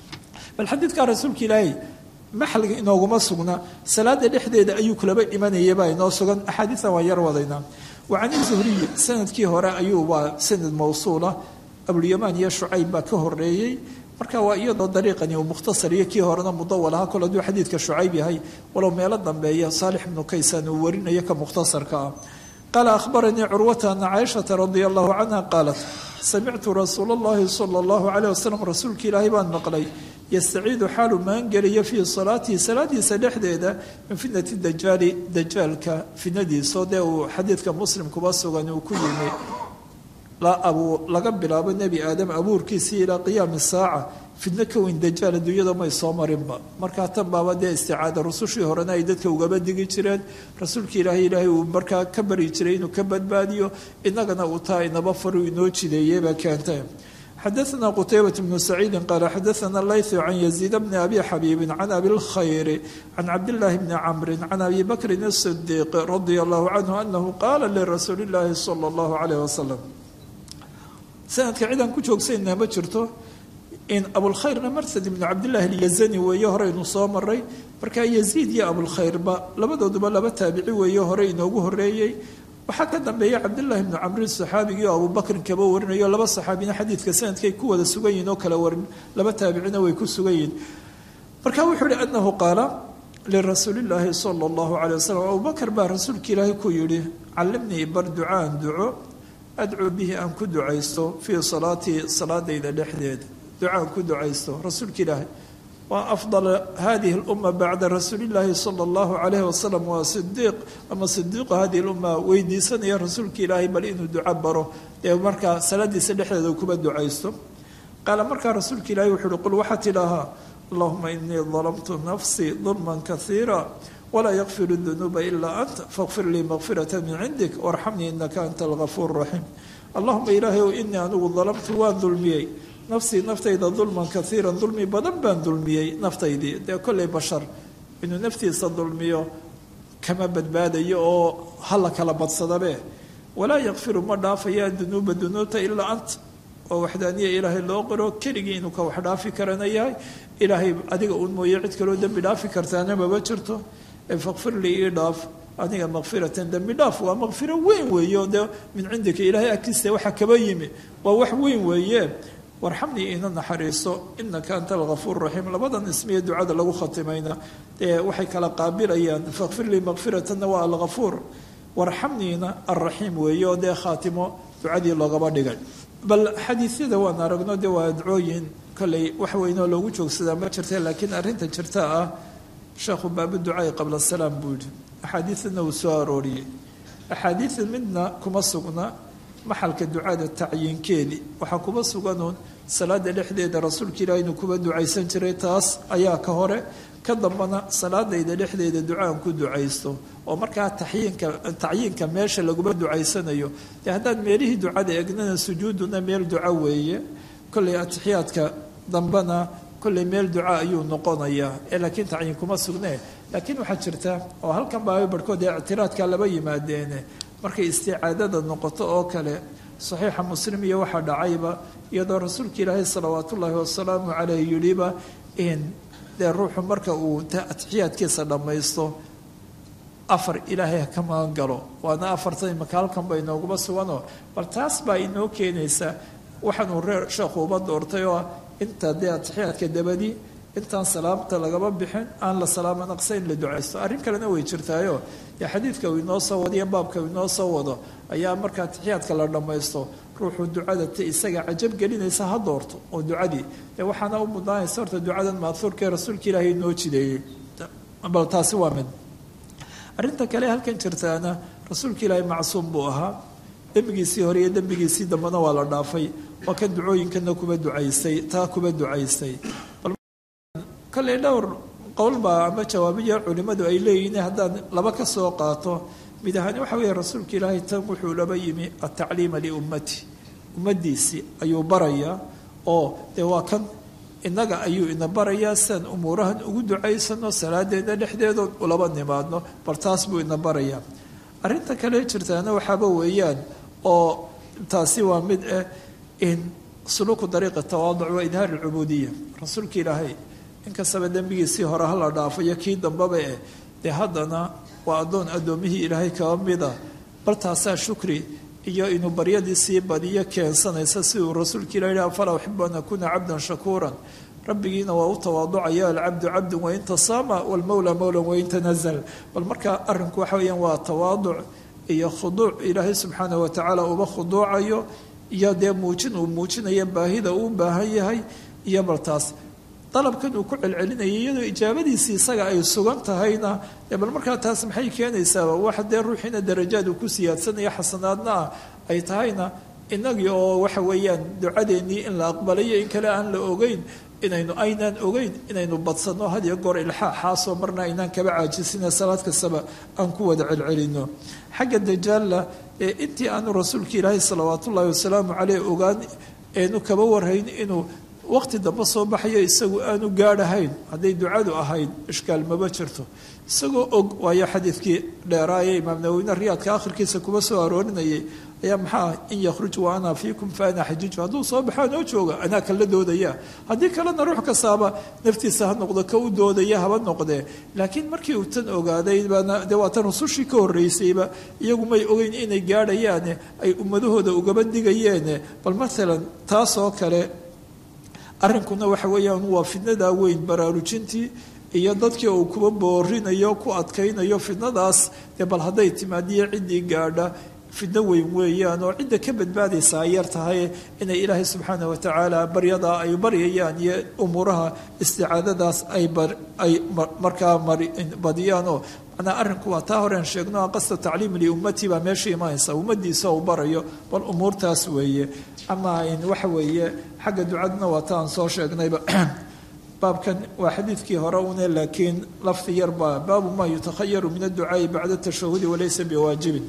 bal xadiidkaa rasuulka ilaahay maxalga inooguma sugna salaada dhexdeeda ayuu kulaba imanayabaa inoo sugan axaadiian waan yar wadaynaa wa can zuhriyi sanadkii hore ayuu waa sanad mawsuula abulyamaan iyo shucayb baa ka horeeyey marka waa iyadoo dariiqani uu mukhtasar iyo kii horena mudawal aha kol hadduu xadiidka shucayb yahay walow meelo dambeeya saalix ibnu kaysan uu warinayo ka mukhtasarka ah qaala ahbaranii curwata ana caaishata radia allahu canha qaalat samictu rasuula allahi sala allahu calayh wasalam rasuulka ilaahay baan maqlay yastaciidu xaalu maangeliya fii salaatihi salaadiisa dhexdeeda min fitnati dajaali dajaalka fitnadiisao dee uu xadiidka muslim kuba sugan uu ku yimi laga bilaabo nebi aadam abuurkiisii ilaa qiyaami saaca fidno ka weyn dajaal adduunyada may soo marinba markaa tan baaba dee isticaada rusushii horena ay dadka ugaba digi jireen rasuulka ilaahay ilaahay uu markaa ka bari jiray inuu ka badbaadiyo inagana uu taa inaba faru inoo jideeyebaa keentay xadaثna qtaybaة bnu saciidi qaala xadaثna layث can yaziid bni abi xabiibi can abi اlkhayr can cabdاllahi bni camri can abi bakrin الصdiiq radia allahu canhu anahu qaala lirasuuli اllahi salى اllahu alayh wasalam sanadka cidaan ku joogsaynaa ma jirto in abulkhayrna marsad ibnu cabdillahi alyazani weeye horeynu soo maray markaa yaziid iyo abulkhayrba labadooduba laba taabici weeye hore inoogu horeeyey waxaa ka dambeeya cabdillahi ibnu camrin saxaabigii oo abubakrin kaba warinayo laba saxaabina xadiidka sanadkay ku wada sugan yihin oo kala warin laba taabicina way ku sugan yihin marka wuxuu uhi anahu qaala lirasuuli llaahi sala allahu calay wasalam abubakar baa rasuulka ilaahay ku yidhi callimnii bar ducaan duco adcuu bihi aan ku ducaysto fii salaatii salaadayda dhexdeeda ducaan ku ducaysto rasuulka ilaahay waa afdal hadihi اlumma bacda rasuuli illaahi sala allahu calayhi wasalam waa sidiiq ama sidiiqu hadihi lumma weydiisanaya rasuulka ilaahay bal inuu duco baro dee markaa salaadiisa dhexdeeda kuba ducaysto qaala markaa rasuulka ilahay wuxu uhi qul waxaa tidhaahaa allahuma inii dalamtu nafsii dulman kaiira walaa yakfiru dunuuba ilaa anta faqfir lii makfirata min cindik warxamnii inaka anta algafuur raxiim allahuma ilaahay ow inii anigu dalamtu waan dulmiyey nafsii naftayda dulman kaiiran dulmi badan baan dulmiyey naftaydii dee kollay bashar inuu naftiisa dulmiyo kama badbaadayo oo hala kala badsadabe walaa yakfiru ma dhaafaya dunuuba dunuubta ilaa anta oo waxdaaniya ilaahay loo qiro keligii inuu ka wax dhaafi karana yahay ilaahay adiga uun mooye cid kaloo dembi dhaafi kartaana maba jirto faqfir lii ii dhaaf aniga makfiratan dembi dhaaf waa makfiro weyn weeye oo dee min cindika ilaahay agtiisa waxa kaba yimi waa wax weyn weeye warxamnii ina naxariiso inaka anta algafuur raxiim labadan ismiye ducada lagu khatimayna dee waxay kala qaabilayaan fakfir lii makfiratanna waa algafuur warxamniina alraxiim weeye oo dee khaatimo ducadii loogaba dhigay bal xadiisyada waan aragno dee waa adcooyin kolley wax weynoo loogu joogsadaa ma jirta laakiin arrinta jirta ah sheekhu baabu ducaai qabla salaam buu yihi axaadiidana uu soo arooriyey axaadiida midna kuma sugna maxalka ducada tacyiinkeedii waxaa kuma suganuun salaada dhexdeeda rasuulka ilaah inuu kuba ducaysan jiray taas ayaa ka hore ka dambana salaadayda dhexdeeda ducaan ku ducaysto oo markaa tayiinka tacyiinka meesha laguma ducaysanayo dee haddaan meelihii ducada egnana sujuuduna meel duco weeye kolley atixiyaadka dambena kolley meel duca ayuu noqonayaa ee laakiin tacyiin kuma sugnee laakiin waxaa jirta oo halkan baa barhkood ee ictiraadka laba yimaadeene markay isticaadada noqoto oo kale saxiixa muslim iyo waxaa dhacayba iyadoo rasuulka ilaahay salawaat ullaahi wasalaamu caleyh yidhiba in dee ruuxu marka uu atixiyaadkiisa dhammaysto afar ilaahay ka magan galo waana afartan imaka halkan ba inooguma suganoo bal taas baa inoo keenaysa waxaanuu reer sheekhu uba doortay oo inta dee atixiyaadka dabadii intaan salaamta lagaba bixin aan la salaamo naqsa in la ducaysto arrin kalena way jirtaayo dee xadiidka uu inoo soo wado iyo baabka uu inoo soo wado ayaa marka atixiyaadka la dhammaysto ruuxuu ducada t isaga cajab gelinaysa ha doorto oo ducadii dee waxaana u mudnaanaysa horta ducadan maahuurka ee rasuulka ilaahay inoo jideeyey bal taasi waa mid arrinta kale halkan jirtaana rasuulka ilaahay macsuum buu ahaa dembigiisii hore iyo dembigiisii dambena waa la dhaafay waa kan ducooyinkana kuba ducaysay taa kuba ducaysay kalley dhowr qowlbaa ama jawaabiya culimmadu ay leeyihiin haddaan laba ka soo qaato mid ahaan waxa weeye rasuulka ilaahay tan wuxuu laba yimi atacliima liummati ummaddiisii ayuu barayaa oo dee waa kan innaga ayuu ina barayaa siaan umuurahan ugu ducaysano salaadeena dhexdeedood ulaba nimaadno bal taas buu ina barayaa arrinta kale jirtaana waxaaba weeyaan oo taasi waa mid ah in suluuku dariiqi tawaaduc wa idhaar alcubuudiya rasuulka ilaahay inkastaba dembigiisii hore hala dhaafayo kii dambaba eh dee haddana waa addoon addoommihii ilaahay kaba mida bal taasaa shukri iyo inuu baryadii sii badiyo keensanaysa siduu rasuulka ilah yidhi afalaa uxibu an akuuna cabdan shakuuran rabbigiina waa u tawaaducaya alcabdu cabdun wain tasaama walmowla mowlan wain tanazal bal markaa arrinku waxa weeyaan waa tawaaduc iyo khuduuc ilaahay subxaana watacaala uba khuduucayo iyo dee muujin uu muujinayo baahida uu baahan yahay iyo bal taas dalabkan uu ku celcelinayay iyadoo ijaabadiisii isaga ay sugan tahayna dee bal markaa taas maxay keenaysaaba wax dee ruuxiina darajaad uu ku siyaadsanaya xasanaadna ah ay tahayna inagii oo waxa weeyaan ducadeennii in la aqbalayo in kale aan la ogeyn inaynu aynaan ogeyn inaynu badsanno had iyo goor ilxaaxaasoo marna aynaan kaba caajisina salaad kastaba aan ku wada celcelino xagga dajaalla ee intii aanu rasuulka ilaahay salawaat ullaahi wasalaamu caleyh ogaan eenu kaba warhayn inuu waqti dambe soo baxayo isagu aanu gaadhahayn hadday ducadu ahayd ishkaal maba jirto isagoo og waayo xadiidkii dheeraaye imaam nawowine riyaadka akhirkiisa kuba soo aroorinayay ayaa maxaa in yakhruj wa ana fiikum fa ana xajiiju hadduu soo baxaa noo jooga anaa kala doodaya haddii kalena ruux kastaaba naftiisa ha noqdo ka u doodaya haba noqdee laakiin markii uu tan ogaaday baana dee waa tan rusushii ka horreysayba iyagu may ogeyn inay gaadhayaane ay ummadahooda ugaba digayeene bal maalan taasoo kale arrinkuna waxa weeyaan waa fidnadaa weyn baraarujintii iyo dadkii uu kuba boorinayo ku adkaynayo fidnadaas dee bal hadday timaadiyo ciddii gaadha fidno weyn weeyaan oo cidda ka badbaadaysa ay yar tahay inay ilaahay subxaana watacaala baryadaa ay baryayaan iyo umuuraha isticaadadaas ay ay markaa badiyaanoo manaa arrinku waa taa horeen sheegno qasta tacliim liummatii baa meesha imanaysa ummadiisa uu barayo bal umuurtaas weeye ama waxa weeye xagga ducaduna waa ta aan soo sheegnayba baabkan waa xadiidkii hore une laakiin lafdi yarbaa baabu maa yutakhayaru min adducaai bacda tashahudi walaysa biwaajibin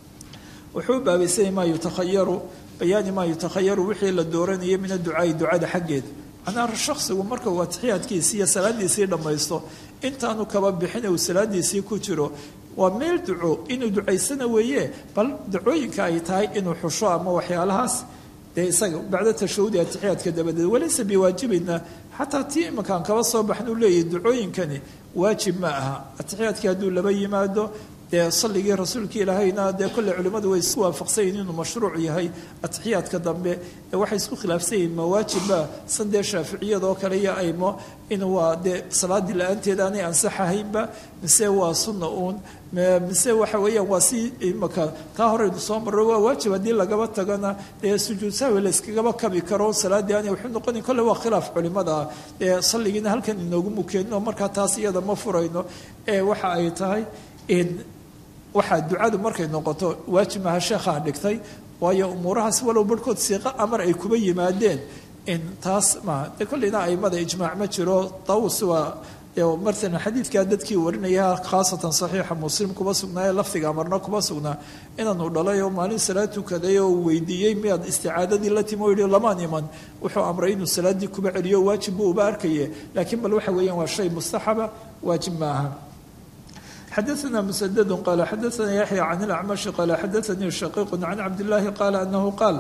wuxuu baabaysanyay maa yutakhayaru bayaani maa yutakhayaru wixii la dooranayay min adducaai ducada xaggeeda macnaha shaksigu marka uu atixiyaadkiisii iyo salaadiisii dhammaysto intaanu kaba bixin uu salaadiisii ku jiro waa meel duco inuu ducaysana weeye bal ducooyinka ay tahay inuu xusho ama waxyaalahaas dee isaga bacda tashahudi atixiyaadka dabadeed walaysa biwaajibina xataa tii imankaan kaba soo baxn uu leeyahy ducooyinkani waajib ma aha atixiyaadkii hadduu laba yimaado dee salligii rasuulka ilaahayna dee kolley culimmadu way isku waafaqsan yihin inuu mashruuc yahay atixiyaadka dambe ee waxay isku khilaafsan yihiin mawaajibba san dee shaaficiyadoo kale iyo aymo in waa dee salaadii la-aanteed aanay ansaxahaynba mise waa sunna uun mise waxa weeyaan waa si imaka kaa horeynu soo marro waa waajib haddii lagaba tagana dee sujuud sahwi la yskagaba kabi karo salaaddii aanay wuxuu noqonin kolle waa khilaaf culimada ah ee salligiina halkan inoogu mukeenno markaa taas iyada ma furayno ee waxa ay tahay in waxaa ducadu markay noqoto waajib maha sheekhaa dhigtay waayo umuurahaas walow barhkood siiqo amar ay kuba yimaadeen in taas maaha de kolleyna aimada ijmaac ma jiro tawus waa martana xadiidkaa dadkii warinaya khaasatan saxiixa muslim kuba sugnaaye lafdiga amarna kuba sugnaa inaanu dhalay oo maalin salaad tukaday oo weydiiyey miyaad isticaadadii la timi o yihi lamaan iman wuxuu amray inuu salaaddii kuba celiyo waajib buu uba arkaye laakiin bal waxa weeyaan waa shay mustaxaba waajib maaha xadaثna msdd qala xadaثna yaxya can اlacmashi qala xadaثanii shaqiiq can cabdillaahi qala anahu qaal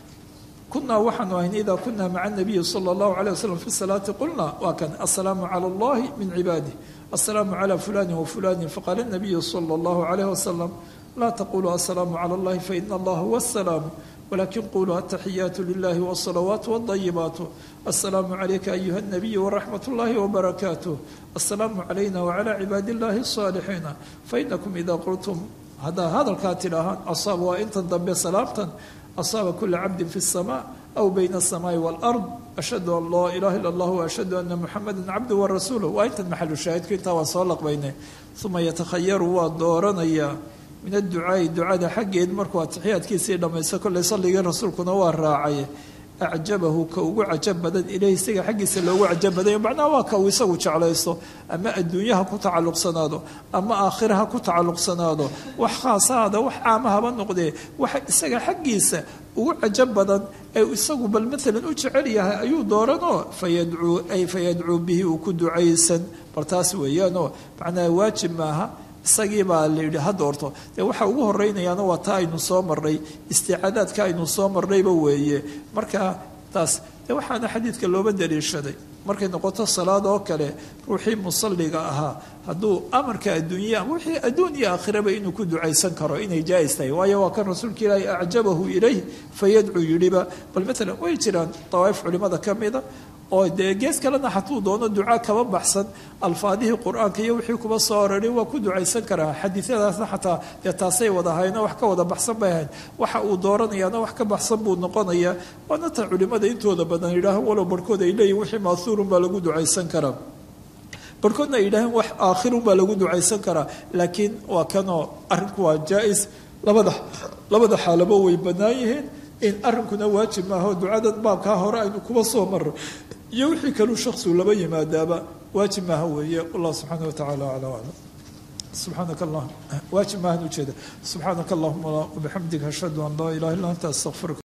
kunaa waxaanu ahayn ida kuna maca الnabiyi slى اllahu عalيه waslm fi salaati qulna waa kan aلsalaamu calى اllahi min cibaadih aلsalaamu calى fulani wafulani faqaala الnabiyu slى اllahu عalيه waslm laa taquluu aلsalaamu calى اllahi faina allaha huwa الsalaam wlakin quluu ataxiyaatu lilahi wالصalawaat wالطayibaat aلsalaamu عalayka ayuha الnabiy wraxmat اllahi wbarakaatuh aلsalaamu عalayna wعalى cibaadi اllahi الصaalixiina fainakum ida qultum haddaa hadalkaa tidhaahaan asaab waa intan dambe salaamtan asaaba kula cabdi fi الsma aw bayna الsamaai wاlأrض ashhadu an laa ilaha ila اllah ashhadu ana muxamada cabdu warasuuluh waa intan maxalu shaahidku intaa waa soo laqbayne uma yatakhayaru waa dooranayaa min adducaai ducada xaggeed markuu atixiyaadkiisii dhammaysto kolley salligii rasuulkuna waa raacay acjabahu ka ugu cajab badan ilahi isaga xaggiisa loogu cajab badanya macnaha waa ka uu isagu jeclaysto ama adduunye ha ku tacalluqsanaado ama aakhira ha ku tacalluqsanaado wax khaasaada wax caamahaba noqdee waxa isaga xaggiisa ugu cajab badan ee isagu bal maalan u jecel yahay ayuu dooranoo fayadcuu ay fayadcuu bihi uu ku ducaysan bal taas weeyaanoo macnaha waajib maaha isagii baa la yidhi ha doorto dee waxa ugu horeynayaana waa taa aynu soo marnay isticaadaadka aynu soo marnayba weeye marka taas dee waxaana xadiidka looba daliishaday markay noqoto salaad oo kale ruuxii musalliga ahaa hadduu amarka adduunya wixii adduun iyo aakhiraba inuu ku ducaysan karo inay jaais tahay waayo waa kan rasuulka ilaahi acjabahu ilayh fayadcuu yidhiba bal maalan way jiraan dawaa'if culimada ka mida oo dee gees kalena hatuu doono duca kaba baxsan alfaadihii qur-aanka iyo wixii kuba soo orari waa ku ducaysan karaa xadiisyadaasna xataa dee taasay wada hayno wax ka wada baxsan bay ahayd waxa uu dooranayaana wax ka baxsan buu noqonayaa waana ta culimada intooda badan yidhaaha walow barhkood ay leeyihin wixii maathuurun baa lagu ducaysan karaa barhkoodna ay yidhaaheen wax aakhirun baa lagu ducaysan karaa laakiin waa kanoo arrinku waa jaa-is labada labada xaalabo way bannaan yihiin in arrinkuna waajib maaha oo ducadan baabkaa hore aynu kuba soo maro iyo wixii kaluu shaksigu laba yimaadaaba waajib maaha weeye wallah subxaana wa tacala aclam aclam subxaanaka allah waajib maahan ujeeda subxaanaka allahuma wabixamdika ashhadu an laa ilaha illa anta astaqfiruka